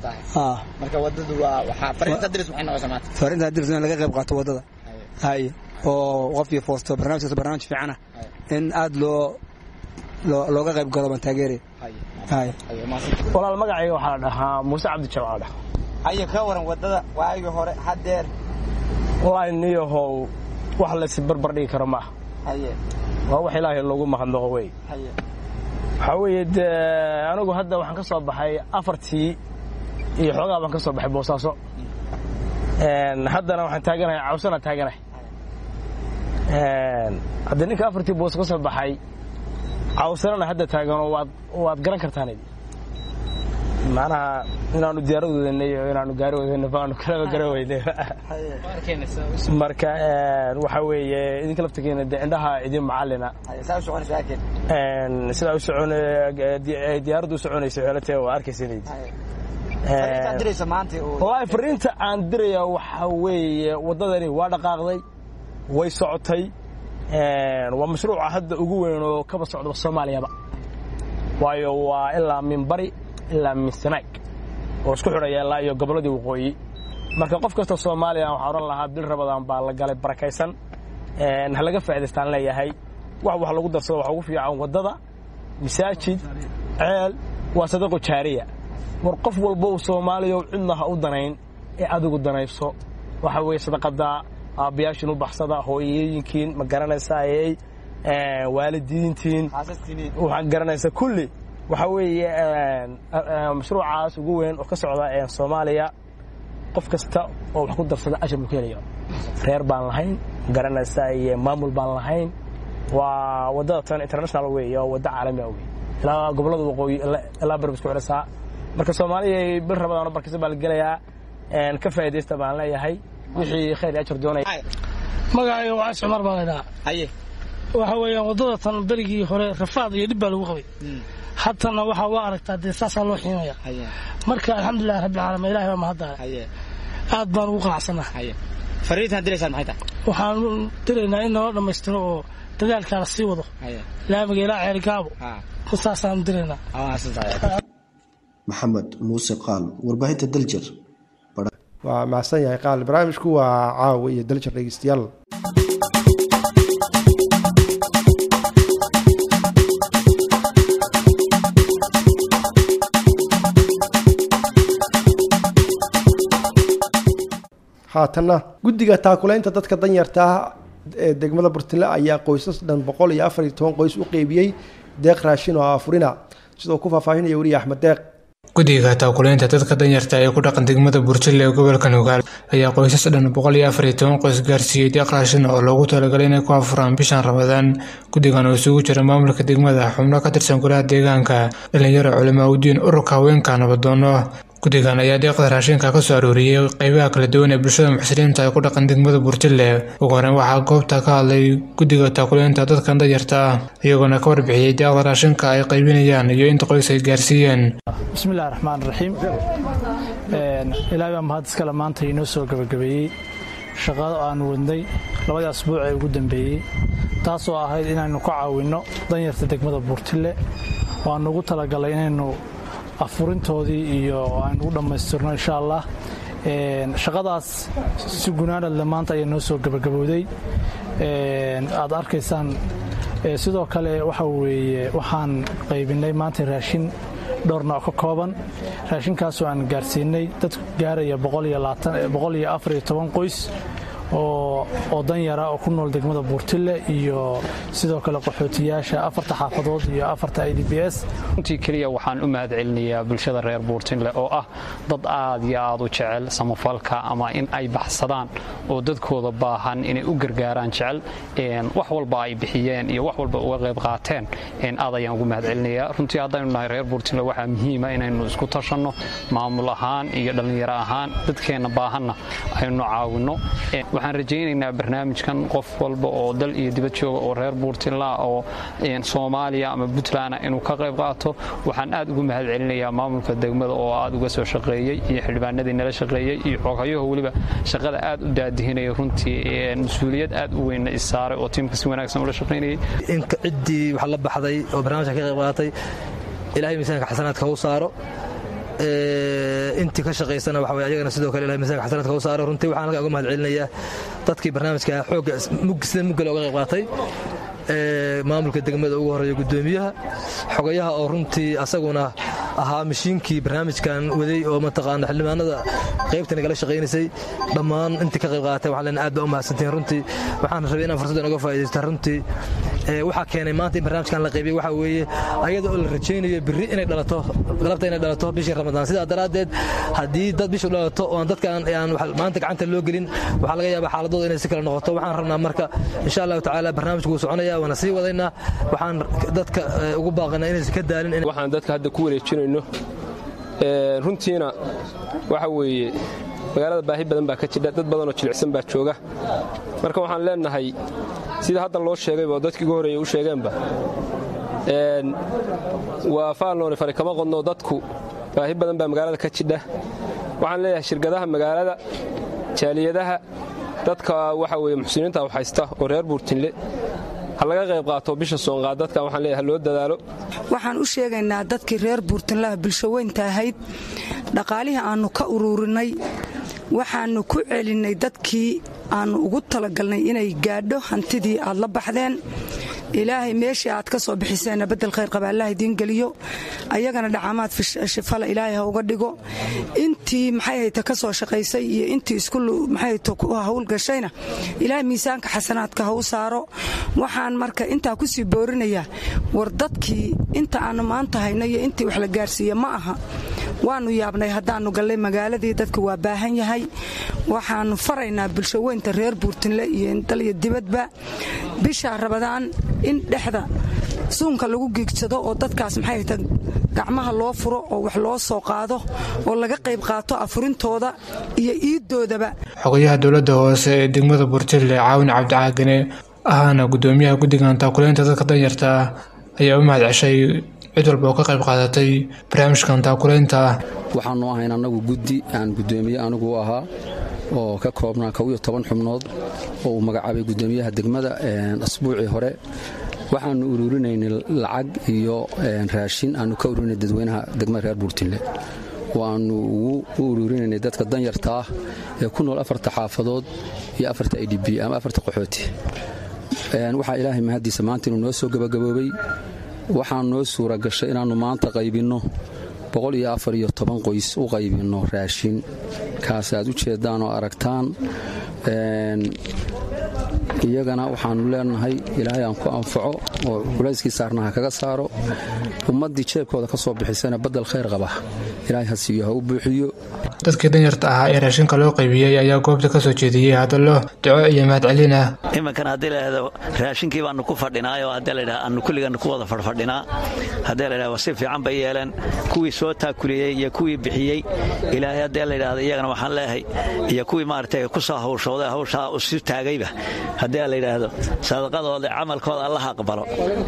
marka wadadu waa waxaa fariinta diris maxay noqosaa maanta fariinta diris in laga qayb qaato wadada hay oo qof iyo foosto barnaamijkaas barnaamij fiican ah in aad loo looga qayb galo baan taageeraya walaal magacayga waxaa la dhahaa muuse cabdi jamaal dhah haye ka waran wadada waagii hore haddeer wallaahi niyahow wax laysi barbar dhigi karo maaha haye waa wax ilaahay loogu mahadnaqo wey haye waxaa weeye dee anigu hadda waxaan ka soo baxay afartii iyo xoogaa baan ka soo baxay boosaaso haddana waxaan taaganahay cawsana taaganahay haddii ninka afartii boos ka soo baxay cawsanana hadda taaganoo waad waad garan kartaan macnaha inaanu diyaarad wadanay oo inaanu gaari wadanay baanu kalaba garan weynay marka waxa weeye idinka laftigeena dee indhaha idin macalina sidaa u socon diyaaraddu u soconaysa xeelatee waa arkaysanaydi wallaahi fariinta aan diraya waxa weeye waddadani waa dhaqaaqday way socotay waa mashruuca hadda ugu weyn oo kaba socda soomaaliyaba waayo waa ilaa min bari ilaa min sanaag oo isku xidhaya ilaa iyo gobolladii waqooyi marka qof kasta soomaaliya waxaa odhan lahaa bil rabadaan baa la galay barakaysan ha laga faa'idaystaan leeyahay wax wax lagu darsado waxa ugu fiican waddada masaajid ceel waa sadaqo jaariya war qof walba uu soomaaliya cidna ha u danayn ee adigu danayso waxa weeye sadaqadaa aabbayaashiin u baxsada hooyooyinkiin ma garanaysaaye waalidiintiin waxaan garanaysaa kulli waxa weeye mashruucaas ugu weyn oo ka socda soomaaliya qof kasta oo wax ku darsada ashar buu ka helaya reer baan lahayn garanaysaa maamul baan lahayn waa waddada tan international weeye oo wadda caalami ah wey ilaa gobollada waqooyi ilaa barb isku xidhasaa marka soomaaliya bil rabadaan barkisa baa la gelayaa ka faa'iidaysta baan leeyahay wixii khayr iyo ajar doonaya magacayga waa is cumar baa laydhahaa haye waxa weeyaan waddada tan berigii hore rafaad iyo dhib baa lagu qabay haddana waxaa waa aragtaa dee saasaa loo xiimaya marka alxamdulilahi rabbi caalamiin ilahay baa mahaddaale aad baan ugu qanacsannaha fariintaan diraysaan maxay tahay waxaan diraynaa in nala dhammaystiro oo dadaalkaa la sii wado laamiga ilaa ceerigaabo saasaan diraynaa maxamed muuse qaal warbaahinta daljir waa mahadsan yahay qaal barnaamijku waa caawa iyo daljir dhegeystayaal haatanna guddiga taakulaynta dadka danyarta ah ee degmada burtile ayaa qoysas dhan boqol iyo afar iyo toban qoys u qeybiyey deeq raashin oo afurina sidoo ku faahfaahinaya weriye axmed deeq guddiga taakulaynta dadka danyarta ee ku dhaqan degmada burjille ee gobolka nugaal ayaa qoysas dhan boqol iyo afar iyo toban qoys gaarsiiyey deeq raashin oo loogu talagalay inay ku afuraan bishan ramadaan guddigan oo isugu jira maamulka degmada xubno ka tirsan golaha deegaanka dhalinyaro culamaa udiin ururka haweenka nabadoono guddigan ayaa deeqda raashinka ka soo arooriyey qeybaha kala duwan ee bulshada muxsiniinta ee ku dhaqan degmada burjille ugu horeyn waxaa goobta ka hadlay guddiga taakulaynta dadkan danyarta ah iyagoona ka warbixiyey deeqda raashinka ay qaybinayaan iyo inta qoys ay gaarsiiyeen bismillahi raxmaan raxiim ilaahay baa mahad iskale maanta inoo soo gabagabeeyey shaqada aan wadnay labadii asbuuc ee ugu dambeeyey taasoo ahayd inaynu ka caawinno danyarta degmada buurtille oo aan ugu talagalay inaynu afurintoodii iyo aynu u dhammaystirno insha allah shaqadaas si gunaanadle maanta ayaa noo soo gabagabowday aad arkaysaan sidoo kale waxa weeye waxaan qaybinay maanta raashin dhowr nooc ka kooban raashinkaasoo aan gaarsiinay dad gaaraya qoys oo danyara oo ku nool degmada buurtille iyo sidoo kale qaxootiyaasha afarta xaafadood iyo afarta i d b s runtii keliya waxaan u mahad celinayaa bulshada reer buurtinle oo ah dad aad iyo aad u jecel samafalka ama in ay baxsadaan oo dadkooda baahan inay u gargaaraan jecel wax walba ay bixiyeen iyo wax walba uga qayb qaateen aad ayaan ugu mahad celinayaa runtii haddaynu nahay reer buurtinle waxaa muhiima inaynu isku tashanno maamul ahaan iyo dhallinyaro ahaan dadkeenna baahanna aynu caawinno waxaan rajaynaynaa barnaamijkan qof walba oo dal iyo dibad jooga oo reer buurtinla oo soomaaliya ama puntland inuu ka qayb qaato waxaan aad ugu mahad celinayaa maamulka degmada oo aad uga soo shaqeeyey iyo xildhibaanadii nala shaqeeyey iyo xogayaho weliba shaqada aad u daadihinaya runtii mas-uuliyad aad u weynna isaaray oo tiimka si wanaagsan ula shaqaynayay inka ciddii wax la baxday oo barnaamijka ka qayb qaatay ilaahay miisaanka xasanaadka u saaro intii ka shaqaysana waxa ayagana sidoo kale ilahay miisaanka xasanaadka u saaro runtii waxaan halkaa uga mahad celinayaa dadkii barnaamijka xoogga sida muggale uga qayb qaatay maamulka degmada ugu horeeya gudoomiyaha xogayaha oo runtii asaguna ahaa mashiinkii barnaamijkan waday oo mataqaana xildhibaanada qaybta nagala shaqaynaysay dhammaan intii ka qayb qaatay waxaan leenahay aad baa u mahadsantihiin runtii waxaan rabay inaan fursaddan uga faa'iidaysta runtii waxaa keenay maanta in barnaamijkan la qaybiyey waxaa weeye ayada oo la rajaynayo birri inay dhalato galabta inay dhalato bishii ramadaan sidaa daraaddeed haddii dad bishu dhalato oo aan dadkaan aan maanta gacanta loo gelin waxaa laga yaabaa xaaladooda inay si kale noqoto waxaan rabnaa marka insha allahu tacaala barnaamijku wuu soconaya waana sii wadaynaa waxaan dadka ugu baaqanaa inaysan ka daalin waxaan dadka hadda ku wareejinayno runtiina waxa weeye magaalada baahi badan baa ka jidha dad badanoo jilicsan baa jooga marka waxaan leenahay sida hadda loo sheegayba oo dadkii ugu horreeyey u sheegeenba waa faalnooni fari kama qodno dadku baahi badan baa magaalada ka jidha waxaan leeyahay shirkadaha magaalada jaaliyadaha dadka waxa weye muxsiniinta u haysta oo reer buurtinle ha laga qayb qaato bisha soonqaad dadkan waxaan leeyahay loo dadaalo waxaan u sheegaynaa dadkii reer buurtinlaha bulsho weynta ahayd dhaqaalihii aannu ka ururinay waxaannu ku celinnay dadkii aannu ugu talagalnay inay gaadho hantidii aad la baxdeen ilaahay meeshii aad ka soo bixiseenna beddel khayr qaba allah idiin geliyo ayagana dhacamaad shifala ilaahay ha uga dhigo intii maxay hayta ka soo shaqaysay iyo intii isku maxay hayta ku hawlgashayna ilaahay miisaanka xasanaadka ha u saaro waxaan marka intaa ku sii boorinayaa war dadkii inta aannu maanta hayno iyo intii wax la gaarsiiye ma aha waannu yaabnay haddaannu gallay magaaladii dadka waa baahan yahay waxaannu faraynaa bulsho weynta reer buurtinle iyo dal iyo dibadba bisha rabadaan in dhexda suunka lagu giigsado oo dadkaas maxay hayta gacmaha loo furo oo wax loo soo qaado oo laga qayb qaato afurintooda iyo iiddoodaba xogayaha dowladda hoose ee degmada buurtille caawin cabdicaagane ahaana gudoomiyaha guddigan taakulaynta dadka danyarta ah ayaa u mahad ceshay cid walba oo ka qayb qaadatay barnaamijkan taakulaynta ah waxaanu ahayn annagu guddi aan guddoomiye anigu ahaa oo ka koobnaa kow iyo toban xubnood oo uu magacaabay guddoomiyaha degmada asbuucii hore waxaanu ururinaynay lacag iyo raashin aanu ka ururinay dadweynaha degmada reer buurtinle waanu ugu u ururinaynay dadka danyarta ah ee ku nool afarta xaafadood iyo afarta i d b ama afarta qaxooti waxaa ilaahay mahaddiisa maanta inuu noo soo gabagaboobay waxaa noo suura gashay inaannu maanta qaybinno boqol iyo afar iyo toban qoys u qaybinno raashin kaas aad u jeeddaan oo aragtaan iyagana waxaannu leenahay ilaahay aan ku anfaco oo culayskii saarnaha kaga saaro ummaddii jeebkooda ka soo bixisana baddel khayr qaba ilaahay ha siiyo ha u buuxiyo dadkii danyarta ahaa ee raashinka loo qaybiyey ayaa goobta ka soo jeediyey hadallo duco iyo mahadcelin ah iminkan haddii laydhahdo raashinkii baanu ku fadhinaayoo haddii laydhaha aanu kulligan ku wada fadhfadhinaa haddii laydhahdo si fiican bay yeeleen kuwii soo taakuliyey iyo kuwii bixiyey ilaahay haddii laydhahdo iyagana waxaan leeyahay iyo kuwii maaragtay ku soo hawshooday hawshaa isu taagayba haddii la yidhaahdo sadaqadooda camalkooda allaha aqbalo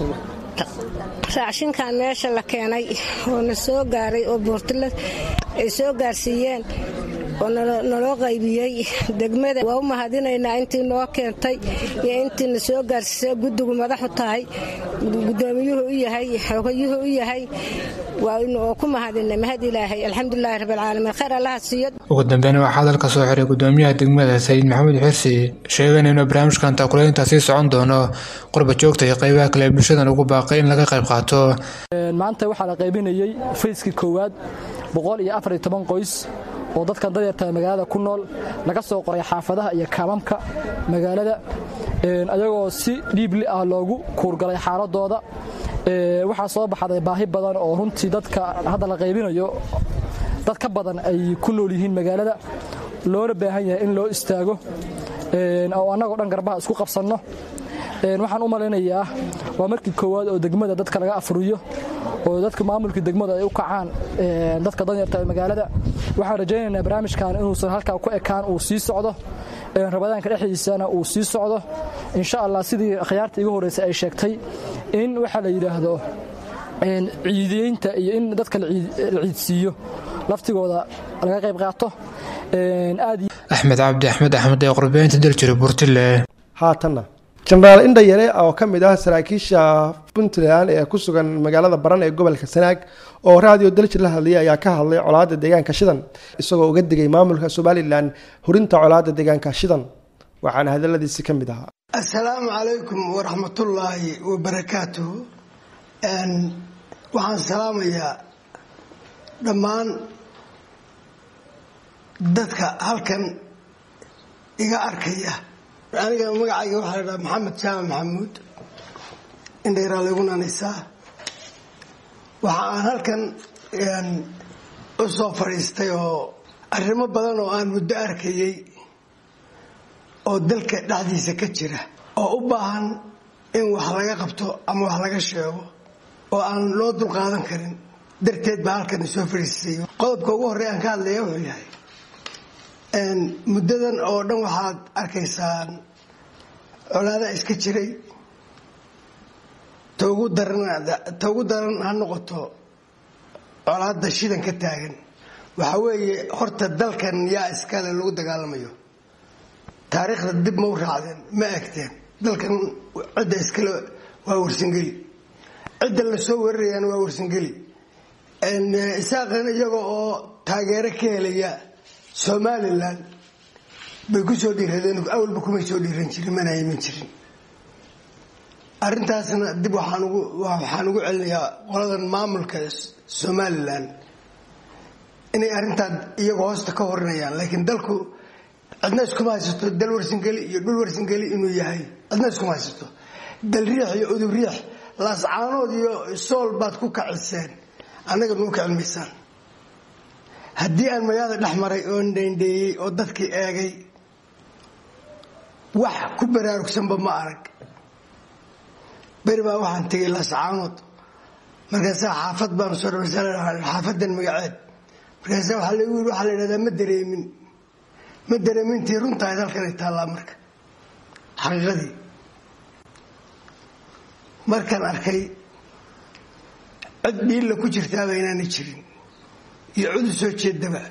raashinkan meesha la keenay oo na soo gaaray oo buurtila ay soo gaarsiiyeen oo naloo qaybiyey degmada waa u mahadinaynaa intii noo keentay iyo intiina soo gaarsiisay guddigu madaxu tahay gudoomiyuhu u yahay xogayuhu u yahay waa ku mahadinay mahad ilaahay alxamdulilahi rabbilcaalamiin khayr allaha siiyo ugu dambeyn waxaa hadalka soo xiray gudoomiyaha degmada sayid maxamed xirsi sheegeen inuu barnaamijkan taakulaynta sii socon doono qurba joogta iyo qaybaha kale ee bulshadan ugu baaqay in laga qayb qaato maanta waxaa la qaybinayey fayskii koowaad boqol iyo afar iyo toban qoys oo dadkan dadyarta magaalada ku nool laga soo qoray xaafadaha iyo kaamamka magaalada ayagoo si dhiibli ah loogu kuurgalay xaaladooda waxaa soo baxday baahi badan oo runtii dadka hadda la qaybinayo dad ka badan ay ku nool yihiin magaalada loona baahan yahay in loo istaago oo annagoo dhan garbaha isku qabsanno waxaan u malaynayaa waa markii koowaad oo degmada dadka laga afuriyo oo dadka maamulkii degmada ay u kacaan dadka danyarta ee magaalada waxaan rajaynaynaa barnaamijkan inuusan halkaa ku ekaan uu sii socdo rabadaanka dhexdiisana uu sii socdo insha allah sidii akhyaarta igu horreysay ay sheegtay in waxaa la yidhaahdo ciidiyeynta iyo in dadka la ciidsiiyo laftigooda laga qayb qaato axmed cabdi axmed axmed ee qurbeynta daljira buurtile haatanna jenaraal indha yare oo ka mid ah saraakiisha puntland ee ku sugan magaalada baran ee gobolka sanaag oo raadiyo daljir la hadlayay ayaa ka hadlay colaadda deegaanka shidan isagoo uga digay maamulka somalilan hurinta colaadda deegaanka shidan waxaana hadaladiisi ka mid ahaa assalaamu calaykum waraxmatullaahi wabarakaatuhu waxaan salaamayaa dhammaan dadka halkan iga arkaya aniga magacayga waxaa la dhaha maxamed jaamac maxamuud indhayraa laygu nanaysaa waxa aan halkan u soo fadhiistay oo arrimo badan oo aan muddo arkayey oo dalka dhexdiisa ka jira oo u baahan in wax laga qabto ama wax laga sheego oo aan loo dulqaadan karin darteed baa halkan isoo fadhiistay qodobka ugu horrey aan ka hadlaya wuxuu yahay muddadan oo dhan waxaad arkaysaan colaada iska jiray ta ugu daran ha noqoto colaada shidan ka taagan waxa weeye horta dalkan yaa iskale lagu dagaalamayo taariikhda dib ma u raacdeen ma egteen dalkan cidda iskale waa warsangeli cidda lasoo weerarayaana waa warsangeli isaaqan iyaga oo taageero ka helaya somalilan bay ku soo dhiiradeen awalba kumay soo dhiiran jirin mana iman jirin arrintaasna dib waxaan ugu celinayaa qoladan maamulka somalilan inay arrintaa iyagoo hoosta ka horinayaan laakiin dalku cidna iskuma haysato dal warsangeli iyo dhul warsangeli inuu yahay cidna iskuma haysato dal riix iyo udub riix laascaanood iyo sool baad ku kaciseen annaga nuu ka cilmaysaan haddii aan magaalada dhex maray oo ndheendheeyey oo dadkii eegay wax ku baraarugsanba ma arag beri baa waxaan tegay laascaanood markaasaa xaafad baan soo xaafadan magaceed markaasa waxaa lagu yiri waxaa la yidhahdaa ma dareemin ma dareemintii runtahay dalkanay taallaa marka xaqiiqadii markaan arkay cid dhiilla ku jirtaaba inaanay jirin iyo cid u soo jeedaba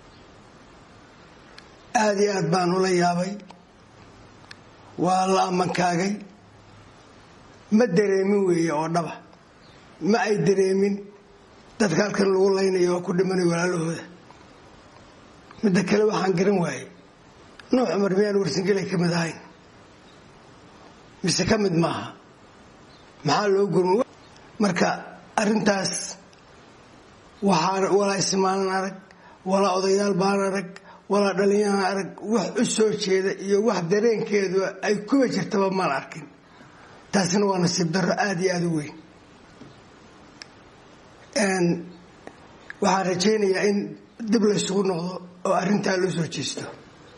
aada iyo aad baan ula yaabay waa la ammankaagay ma dareemin weeye oo dhaba ma ay dareemin dadka halkan lagu laynayo oo ku dhimanayo walaalahooda midda kale waxaan garan waayey nuux cumar miyaan warsangelay ka mid ahayn mise ka mid maaha maxaa loo gurma marka arrintaas waxaa walaa ismaanan arag walaa odayaal baan arag walaa dhallinyaraan arag wax u soo jeeda iyo wax dareenkeedu ay kuba jirtaba maan arkin taasina waa nasiib darro aada iyo aada u weyn waxaan rajaynayaa in dib laysugu noqdo oo arrintaa loo soo jeesto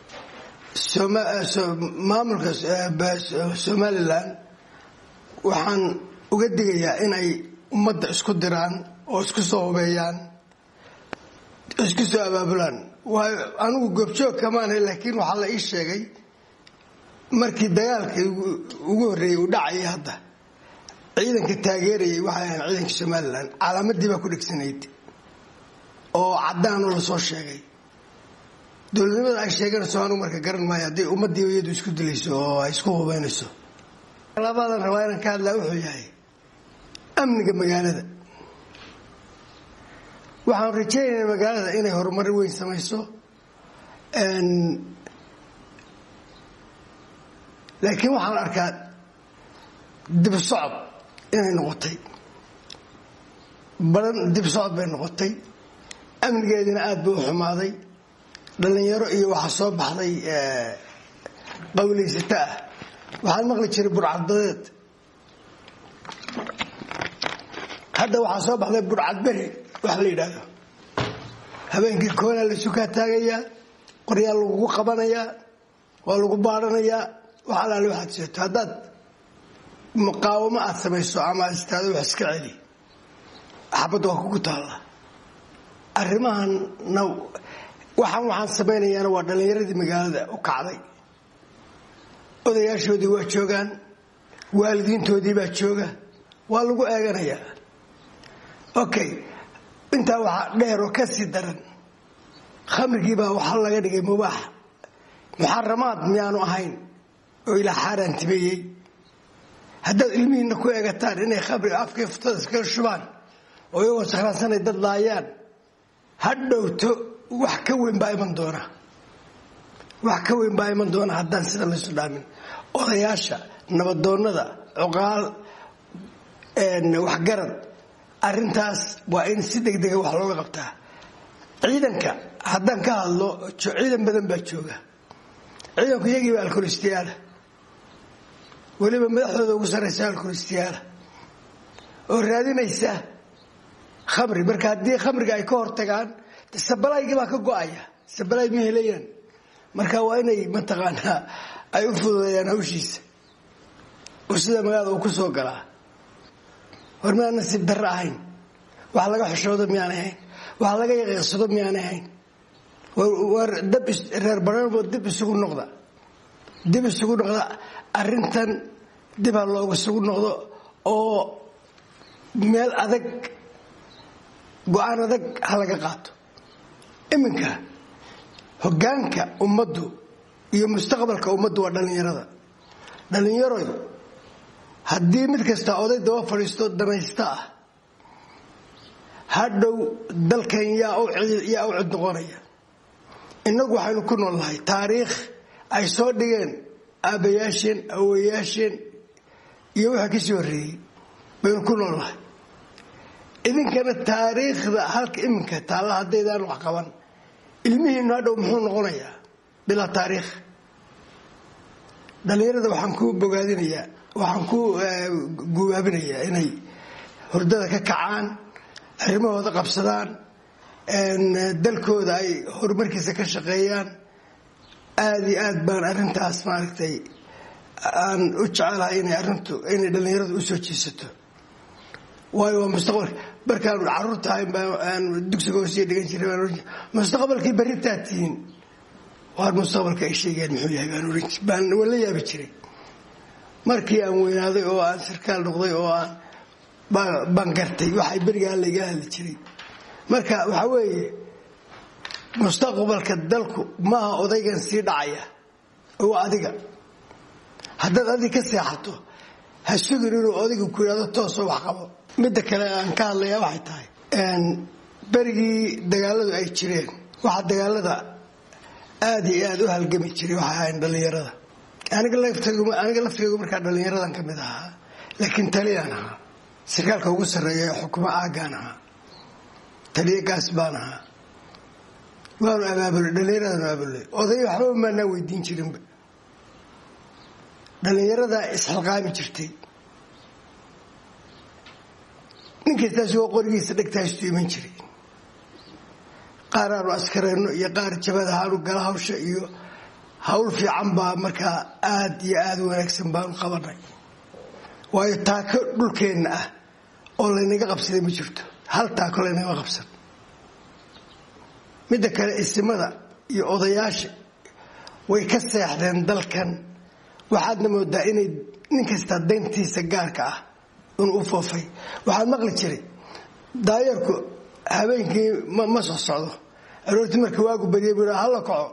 maamulka somalilan waxaan uga digayaa in ay ummadda isku diraan oo isku soo hubeeyaan isku soo abaabulaan waayo anigu goobjoog kamaanhay laakiin waxaa la ii sheegay markii dagaalka ugu horreeyey uu dhacayay hadda ciidanka taageerayay waxay ahayn ciidanka somalilan calaamadii baa ku dhegsanayd oo caddaanoo lasoo sheegay dowladnimada ay sheeganayso anigu marka garan maayo hadday ummaddii iyadu isku dilayso oo ay isku hubeynayso labadan rabaa inaan ka hadlaa wuxuu yahay amniga magaalada waxaan rajaynaynaa magaalada inay horumar weyn samayso laakiin waxaan arkaa dib socod inay noqotay badan dib socod bay noqotay amnigeedina aada buu u xumaaday dhallinyaro iyo waxaa soo baxday qawlaysata ah waxaan maqli jiray burcadbadeed hadda waxaa soo baxday burcad beri wax la yidhaahdo habeenkii koonaa laysu kaa taagayaa qoryaa lagugu qabanayaa waa lagu baadhanayaa wax alaale waxaad seeto haddaad muqaawamo aad samayso ama aad istaado wax iska celi xabadda waa kugu taalla arrimahanna waxaan waxaan samaynayaana waa dhallinyaradii magaalada u kacday odayaashoodii waa joogaan waalidiintoodii baa jooga waa lagu eeganayaa okay intaa waxaa dheer oo ka sii daran khamrigiibaa waxaa laga dhigay mubaax muxaramaad miyaanu ahayn oo ilaa xaaraantimeeyey haddaad ilmihiinna ku eegataan inay khamriga afkay futada iskaga shubaan oo iyagoo sakhraansanay dad laayaan ha dhowto wax ka weyn baa iman doona wax ka weyn baa iman doona haddaan sida laysu dhaamin odayaasha nabadoonnada cuqaal waxgarad arrintaas waa in si degdega wax looga qabtaa ciidanka haddaan ka hadlo ciidan badan baa jooga ciidanku iyagiiba alkolistiyaala weliba madaxdooda ugu sarraysa alkolistiyaala oo raadinaysa khamri marka haddii khamriga ay ka hortagaan sabalaygii baa ka go-aya sabalay ma helayaan marka waa inay mataqaanaa ay u fududeeyaan hawshiisa oo sida magaalada uu ku soo galaa war miyaan nasiib darro ahayn wax laga xoshoodo miyaan ahayn wax laga yaqiiqsado miyaan ahayn war dab reer banabo dib isugu noqda dib isugu noqda arrintan dib ha looga isugu noqdo oo meel adag go-aan adag ha laga qaato iminka hoggaanka ummaddu iyo mustaqbalka ummaddu waa dhallinyarada dhallinyaroy haddii mid kasta oday daba fadhiisto danaysta ah hadhow dalkan yaa u cid noqonaya innagu waxaynu ku nool nahay taariikh ay soo dhigeen aabbayaasheen awoyaasheen iyo wixii ka sii horreeyey baynu ku nool nahay idinkana taariikhda halka iminka taalla haddaydaan wax qaban ilmihiinu hadhow muxuu noqonayaa bilaa taariikh dhallinyarada waxaan ku bogaadinayaa waxaan ku gubaabinayaa inay hurdada ka kacaan arrimahooda qabsadaan dalkooda ay horumarkiisa ka shaqeeyaan aada iyo aad baan arrintaas maaragtay aan u jecelahay inay arrintu inay dhallinyaradu u soo jiisato waayo waa mustaqbalka markaan caruur tahay aan dugsiga hoosiya dhigan jiray baan oran mustaqbalkii berritaa tihiin waar mustaqbalka ay sheegayaan muxuu yahay baan oran baan waan la yaabi jiray markii aan weynaaday oo aan sarkaal noqday oo aan baan gartay waxay berigaa layga hadli jiray marka waxaa weeye mustaqbalka dalku maaha odaygan sii dhacaya oo adiga haddaad adig ka seexato ha sugin inuu odayga ku yidhahdo toosoo wax qabo midda kale aan ka hadlayaa waxay tahay berigii dagaaladu ay jireen waxaa dagaalada aada iyo aada u halgami jiray waxay ahayn dhallinyarada aniga laftaygu markaa dhallinyaradan ka mid ahaa laakiin taliyaan ahaa sarkaalka ugu sarreeya ee xukumo aaggaan ahaa taliya gaas baan ahaa waanu abaabulay dhallinyaradan abaabulay oday waxba maanaa weydiin jirinba dhallinyaradaa isxilqaami jirtay ninkastaas waa qorigiisa dhegtaastu iman jiray qaar aanu askareenno iyo qaar jabad ahaanu gala hawsha iyo hawl fiican baa markaa aada iyo aada u wanaagsan baanu qabanay waayo taako dhulkeenna ah oo laynaga qabsaday ma jirto hal taako laynaga qabsan midda kale isimada iyo odayaasha way ka seexdeen dalkan waxaadna moodaa inay nin kastaa dayntiisa gaarka ah inuu u foofay waxaad maqli jiray daayeerku habeenkii ma soo socdo aroortii marka waagu barya bu hala kaco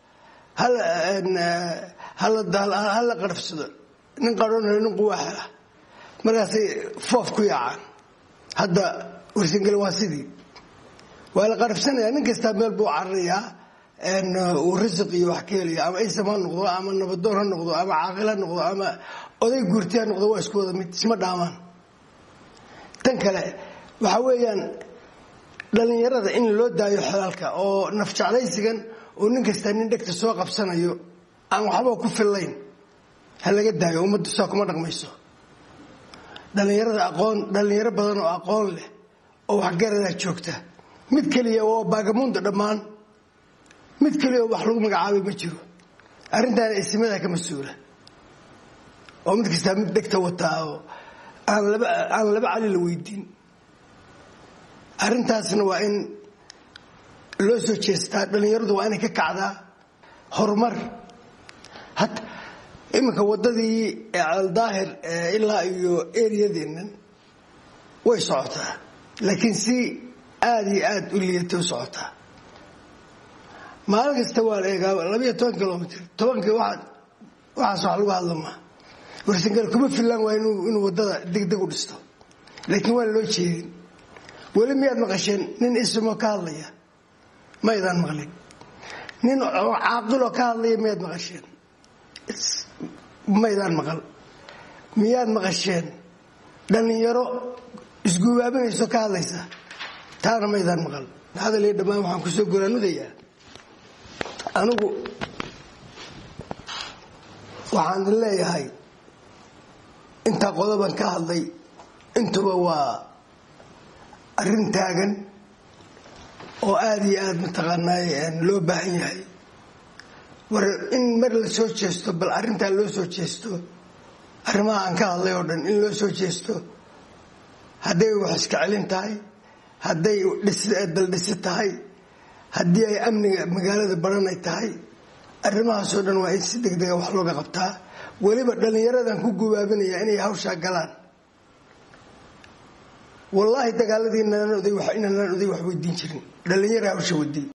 hala qarafsado nin qarhoonhelo nin quwaaxela markaasay foof ku yaacaan hadda warsangel waa sidii waa la qarafsanaya nin kastaa meel buu cararayaa uu risiq iyo wax ka helaya ama isam ha noqdo ama nabadoon ha noqdo ama caaqil ha noqdo ama oday guurti ha noqdo waa isku wada mid isma dhaamaan tan kale waxa weeyaan dhallinyarada in loo daayo xolaalka oo nafjeclaysigan oo nin kastaa nin dhegta soo qabsanayo aan waxba ku fillayn ha laga daayo ummaddu saa kuma dhaqmayso dhallinyarada aqoon dhallinyaro badan oo aqoon leh oo waxgaradaa joogta mid keliya oo baagamuunda dhammaan mid keliya oo wax lagu magacaabay ma jiro arrintaana isimadaa ka mas-uula oo mid kastaa mid dhegta wataa oo aan laba aan laba cali la weydiin arrintaasna waa in loo soo jeestaa dhallinyaradu waa inay ka kacdaa horumar hat iminka waddadii ceeldaahir ilaa iyo eriyadeennan way socotaa laakiin si aada iyo aada u liidata u socotaa maalin kasta waa la eegaa labayo toban kilomitr tobankii waa waxaas wax lagu hadla maa warsangal kuma filaan waa inuu waddada degdeg u dhisto laakiin waan loo jeedin weli miyaad maqasheen nin isimo ka hadlaya maydaan maqlin nin caaqiloo ka hadlaya miyaad maqasheen maydaan maqal miyaad maqasheen dhallinyaro isguubaabinayso ka hadlaysa taana maydaan maqal hadal iyo dhammaan waxaan kusoo goraanudayaa anigu waxaan idin leeyahay intaa qodoban ka hadlay intuba waa arrin taagan oo aada iyo aada mataqaanaaye loo baahan yahay war in mar la soo jeesto bal arrintaa loo soo jeesto arrimaha aan ka hadlay oo dhan in loo soo jeesto hadday wax iska celin tahay hadday daldhisi tahay haddii ay amniga magaalada baranay tahay arrimahaasoo dhan waa in si degdega wax looga qabtaa weliba dhallinyaradan ku gubaabinaya inay hawshaa galaan wallaahi dagaaladii inanaan oday wax weydiin jirin dhallinyara hawsha wadiy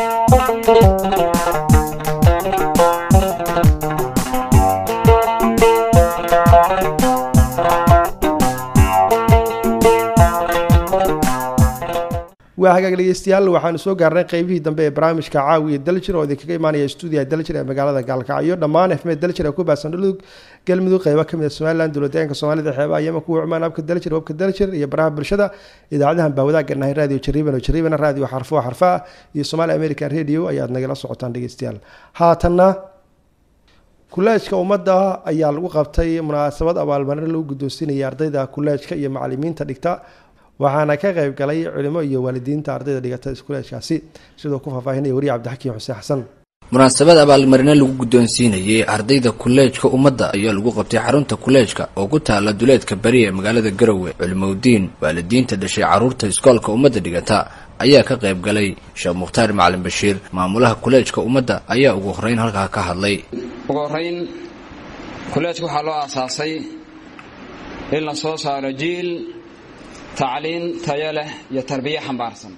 waa hagaag dhegeystayaal waxaanu soo gaarnay qeybihii dambe ee barnaamijka caawiya daljir oo idinkaga imaanaya stuudiyaha daljir ee magaalada gaalkacyo dhammaan efmed daljir ee ku baahsan dhulug galmudug qeybo kamid a somalilan dowladeenka soomaalida xeebaha yama kuwa cumaan abka daljir wabka daljir iyo baraha bulshada idaacadahan baa wadaag garnahay radio jariiban oo jariiban radio xarfo xarfa iyo somaali american radio ayaad nagala socotaan dhegeystayaal haatanna kuleejka ummadda ayaa lagu qabtay munaasabad abaalmarin lagu guddoonsiinaya ardayda kuleejka iyo macalimiinta dhigta waxaana ka qayb galay culimo iyo waalidiinta ardayda dhigata iskuleejkaasi sidoo ku faahfaahinaya wariye cabdixakiim xuseen xasan munaasabad abaalmarino lagu guddoonsiinayay ardayda kuleejka ummadda ayaa lagu qabtay xarunta kuleejka oo ku taala duleedka bari ee magaalada garowe culimowdiin waalidiinta dhashay carruurta iskoolka ummadda dhigata ayaa ka qayb galay sheekh mukhtaar macalin bashiir maamulaha kuleejka ummadda ayaa ugu horreyn halkaa ka hadlay ugu horrayn kuleejka waxaa loo aasaasay in la soo saaro jiil tacliin tayo leh iyo tarbiye xambaarsan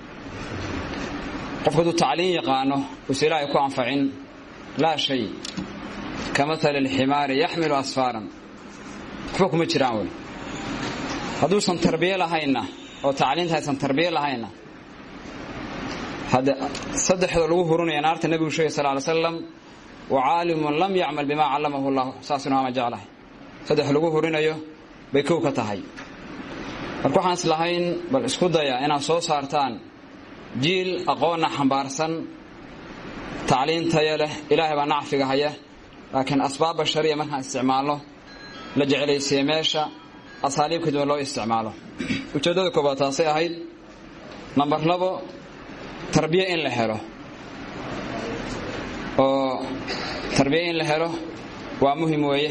qofku hadduu tacliin yaqaano uuse ilaahay ku anfacin laa shay ka maali alximaari yaxmilu asfaaran waxba kuma jiraan wey hadduusan tarbiye lahaynna oo tacliinta aysan tarbiye lahaynna hadde saddexda lagu hurunaya naarta nebigu sheegay sal ly slam wa caalimun lam yacmal bimaa callamahu llah saasuna ama jeclahay saddex lagu hurinayo bay kow ka tahay marka waxaan is lahayn bal isku daya inaad soo saartaan jiil aqoonna xambaarsan tacliin taya leh ilaahay baa nacfiga haya laakiin asbaab bashariya markaan isticmaalno la jeclaysiye meesha asaaliib kaduwan loo isticmaalo ujeeddada koobaad taasay ahayd nambar labo tarbiye in la helo oo tarbiye in la helo waa muhim weeye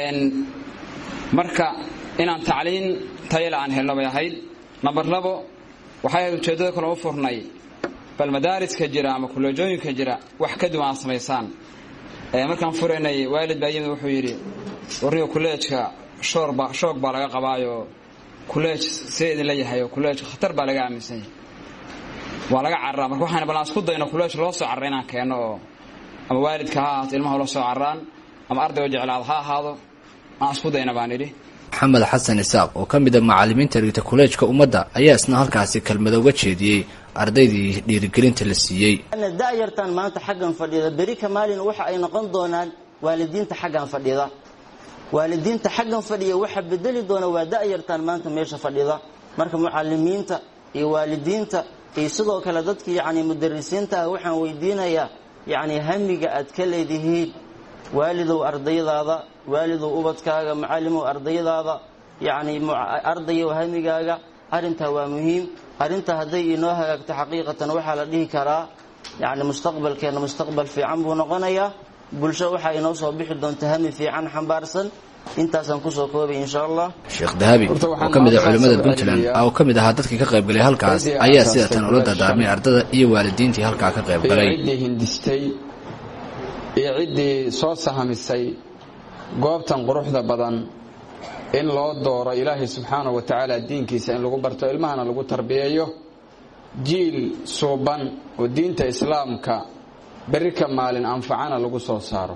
marka inaan tacliin tayale aan helno bay ahayd nambar labo waxay ahayd ujeeddada kale u furnay bal madaariska jira ama kuleejooyinka jira wax ka duwan aad samaysaan markaan furaynay waalid baa yimid wuxuu yidhi warniga kuleejka shoorba shoog baa laga qabaayo kuleej see idinla yahay oo kuleej khatar baa laga aaminsan yahay waa laga cararaa marka waxaan bal aan isku dayno kuleej loo soo carra inaan keenno oo ama waalidka ha ahaato ilmaha loo soo carraan ama ardayga jeclaad ha ahaado aan isku dayna baan idhi maxamed xasan isaaq oo ka mid a macallimiinta dhigta kuleejka ummadda ayaa isna halkaasi kelmado uga jeediyey ardaydii dhiirigelinta la siiyey da'yartan maanta xaggan fadhida beri ka maalin waxa ay noqon doonaan waalidiinta xaggan fadhida waalidiinta xaggan fadhiya waxa bedeli doona waa da'yartan maanta meesha fadhida marka mucalimiinta iyo waalidiinta iyo sidoo kale dadka yacni mudarisiinta ah waxaan weydiinayaa yacni hamiga aad ka leedihiin waalidow ardaydaada waalidow ubadkaaga macallimow ardaydaada yacni ardayow hamigaaga arrintaa waa muhiim arrintaa hadday inoo hagaagto xaqiiqatan waxaa la dhihi karaa yacni mustaqbalkeenna mustaqbal fiican buu noqonayaa bulsho waxaa inoo soo bixi doonta hami fiican xambaarsan intaasaan kusoo koobay insha allah sheekh dahabi oo ka mid ah culimmada puntland oo ka mid ahaa dadkii ka qaybgalay halkaas ayaa sida tan ula dardaarmay ardada iyo waalidiintii halkaa ka qaybgalay ciddii hindistay iyo ciddii soo sahamisay goobtan quruxda badan in loo dooro ilaahay subxaanahu wa tacaala diinkiisa in lagu barto ilmahana lagu tarbiyeeyo jiil suuban oo diinta islaamka berri ka maalin anfacana lagu soo saaro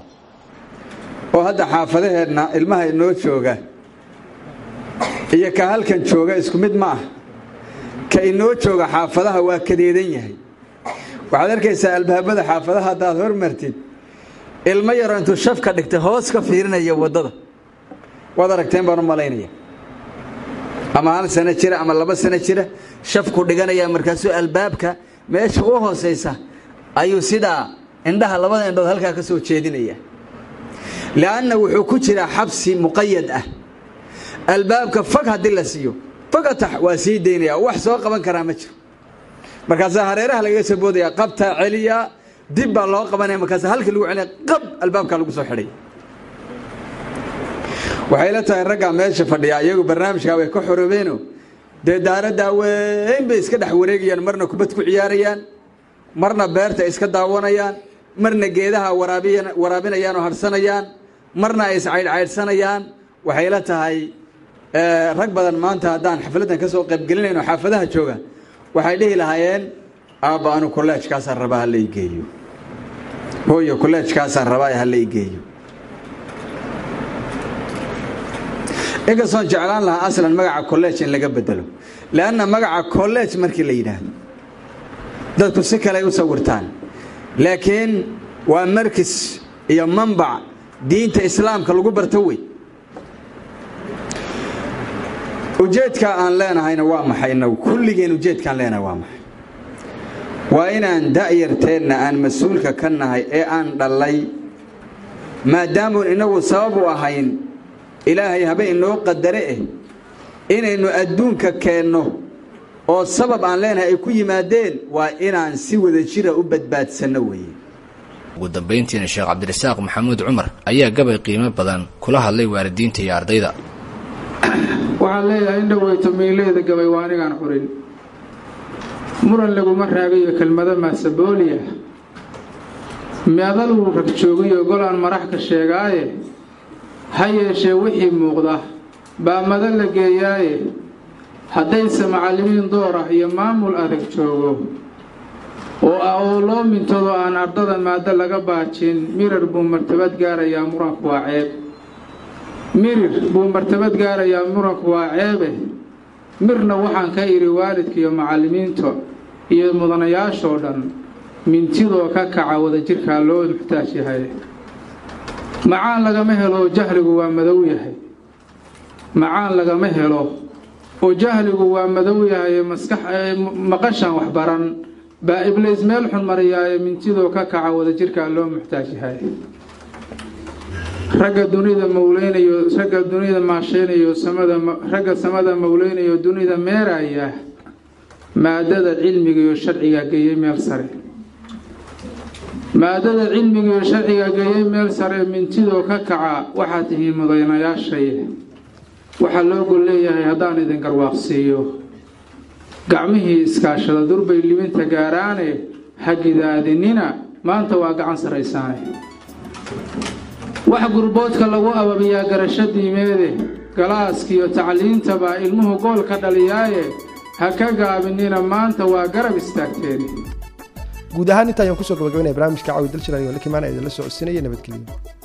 oo hadda xaafadaheenna ilmaha inoo jooga iyo ka halkan jooga isku mid ma ah ka inoo jooga xaafadaha waa kadeedan yahay waxaad arkaysaa albaabada xaafadaha haddaad hormartid ilmo yaro intuu shafka dhigtay hoos ka fiirinaya waddada waad aragteen baan u malaynaya ama hal sano jira ama laba sano jira shafku dhiganaya markaasuu albaabka meesha u hoosaysa ayuu sidaa indhaha labada indhood halkaa ka soo jeedinaya li'anna wuxuu ku jiraa xabsi muqayad ah albaabka fag haddii la siiyo fagatax waa sii daynaya wax soo qaban karaa ma jiro markaasaa hareeraha lagaga soo boodaya qabtaa celiya dib baa loo qabanaya markaasa halkii lagu celinaya qab albaabkaa lagu soo xidhay waxay la tahay raggaa meesha fadhiya iyagu barnaamijkaa way ka xoroobeeno dee daaraddaa weyn bay iska dhex wareegayaan marna kubad ku ciyaarayaan marna beerta iska daawanayaan marna geedaha waraabinayaan oo harsanayaan marna ay iscaydhcaydhsanayaan waxay la tahay rag badan maanta haddaan xafladdan ka soo qaybgelinayno xaafadaha jooga waxay dhihi lahaayeen aabba anu kolleejkaasaan rabaa hala igeeyo hooyo kolleejkaasaan rabaa hala igeeyo inkastoon jeclaan lahaa aslan magaca kolleej in laga bedelo leanna magaca kolleej markii la yidhaahdo dadku si kale ay u sawirtaan laakiin waa markis iyo manbac diinta islaamka lagu barto wey ujeedka aan leenahayna waa maxay inagu kulligeen ujeedkaan leenahay waa maxay waa inaan da'yarteenna aan mas-uulka ka nahay ee aan dhallay maadaamuun inagu sabab u ahayn ilaahay habe inoo qadare eh inaynu adduunka keenno oo sabab aan leenahay ay ku yimaadeen waa inaan si wada jira u badbaadsanno weeye ugu dambayntiina sheekh cabdirasaaq maxamuud cumar ayaa gabay qiimo badan kula hadlay waalidiinta iyo ardayda waxaan leeyahay in dhoweyto miileeda gabay waa anigaan xurin muran laguma raagayo kelmado maasabooliya meadaluu rag joogiyo gol aan marax ka sheegaaye ha yeeshee wixii muuqda baa madan la geeyaaye haddayse macallimiin door ah iyo maamul adag joogo oo ah oo loo mintado aan ardada maado laga baajin mirar buu martabad gaarayaa muranku waa ceeb mirir buu martabad gaarayaa muranku waa ceebe mirna waxaan ka idhi waalidka iyo macallimiinta iyo mudanayaashoo dhan mintidoo ka kaca wadajirkaa loo muxtaaj yahay macaan lagama helo jahligu waa madow yahay macaan lagama helo oo jahligu waa madow yahay maskax maqashan waxbaran baa ibliis meel xun mariyaaye mintidoo ka kaca wadajirkaa loo muxtaaj yahay ragga dunida mawleynayo ragga dunida maasheynayo samada ragga samada mawleynayo dunida meeraya maadada cilmiga iyo sharciga geeyey meel sare maadada cilmiga iyo sharciga geeyey meel sare mintidoo ka kaca waxaad tihiin mudanayaashay waxaa loo gol leeyahay haddaan idin garwaaqsiiyo gacmihii iskaashada durbay libinta gaaraane hagidaadinina maanta waa gacan sarraysaane wax gurboodka lagu ababiyaa garasho diimeede galaaskiiyo tacliintabaa ilmuhu gool ka dhaliyaaye ha ka gaabinina maanta waa garab istaagteen guud ahaan inta ayaan kusoo gabagabaynaya barnaamijka caawi daljiran iyo likimaan ee idinla socodsiinaya nabadgelyo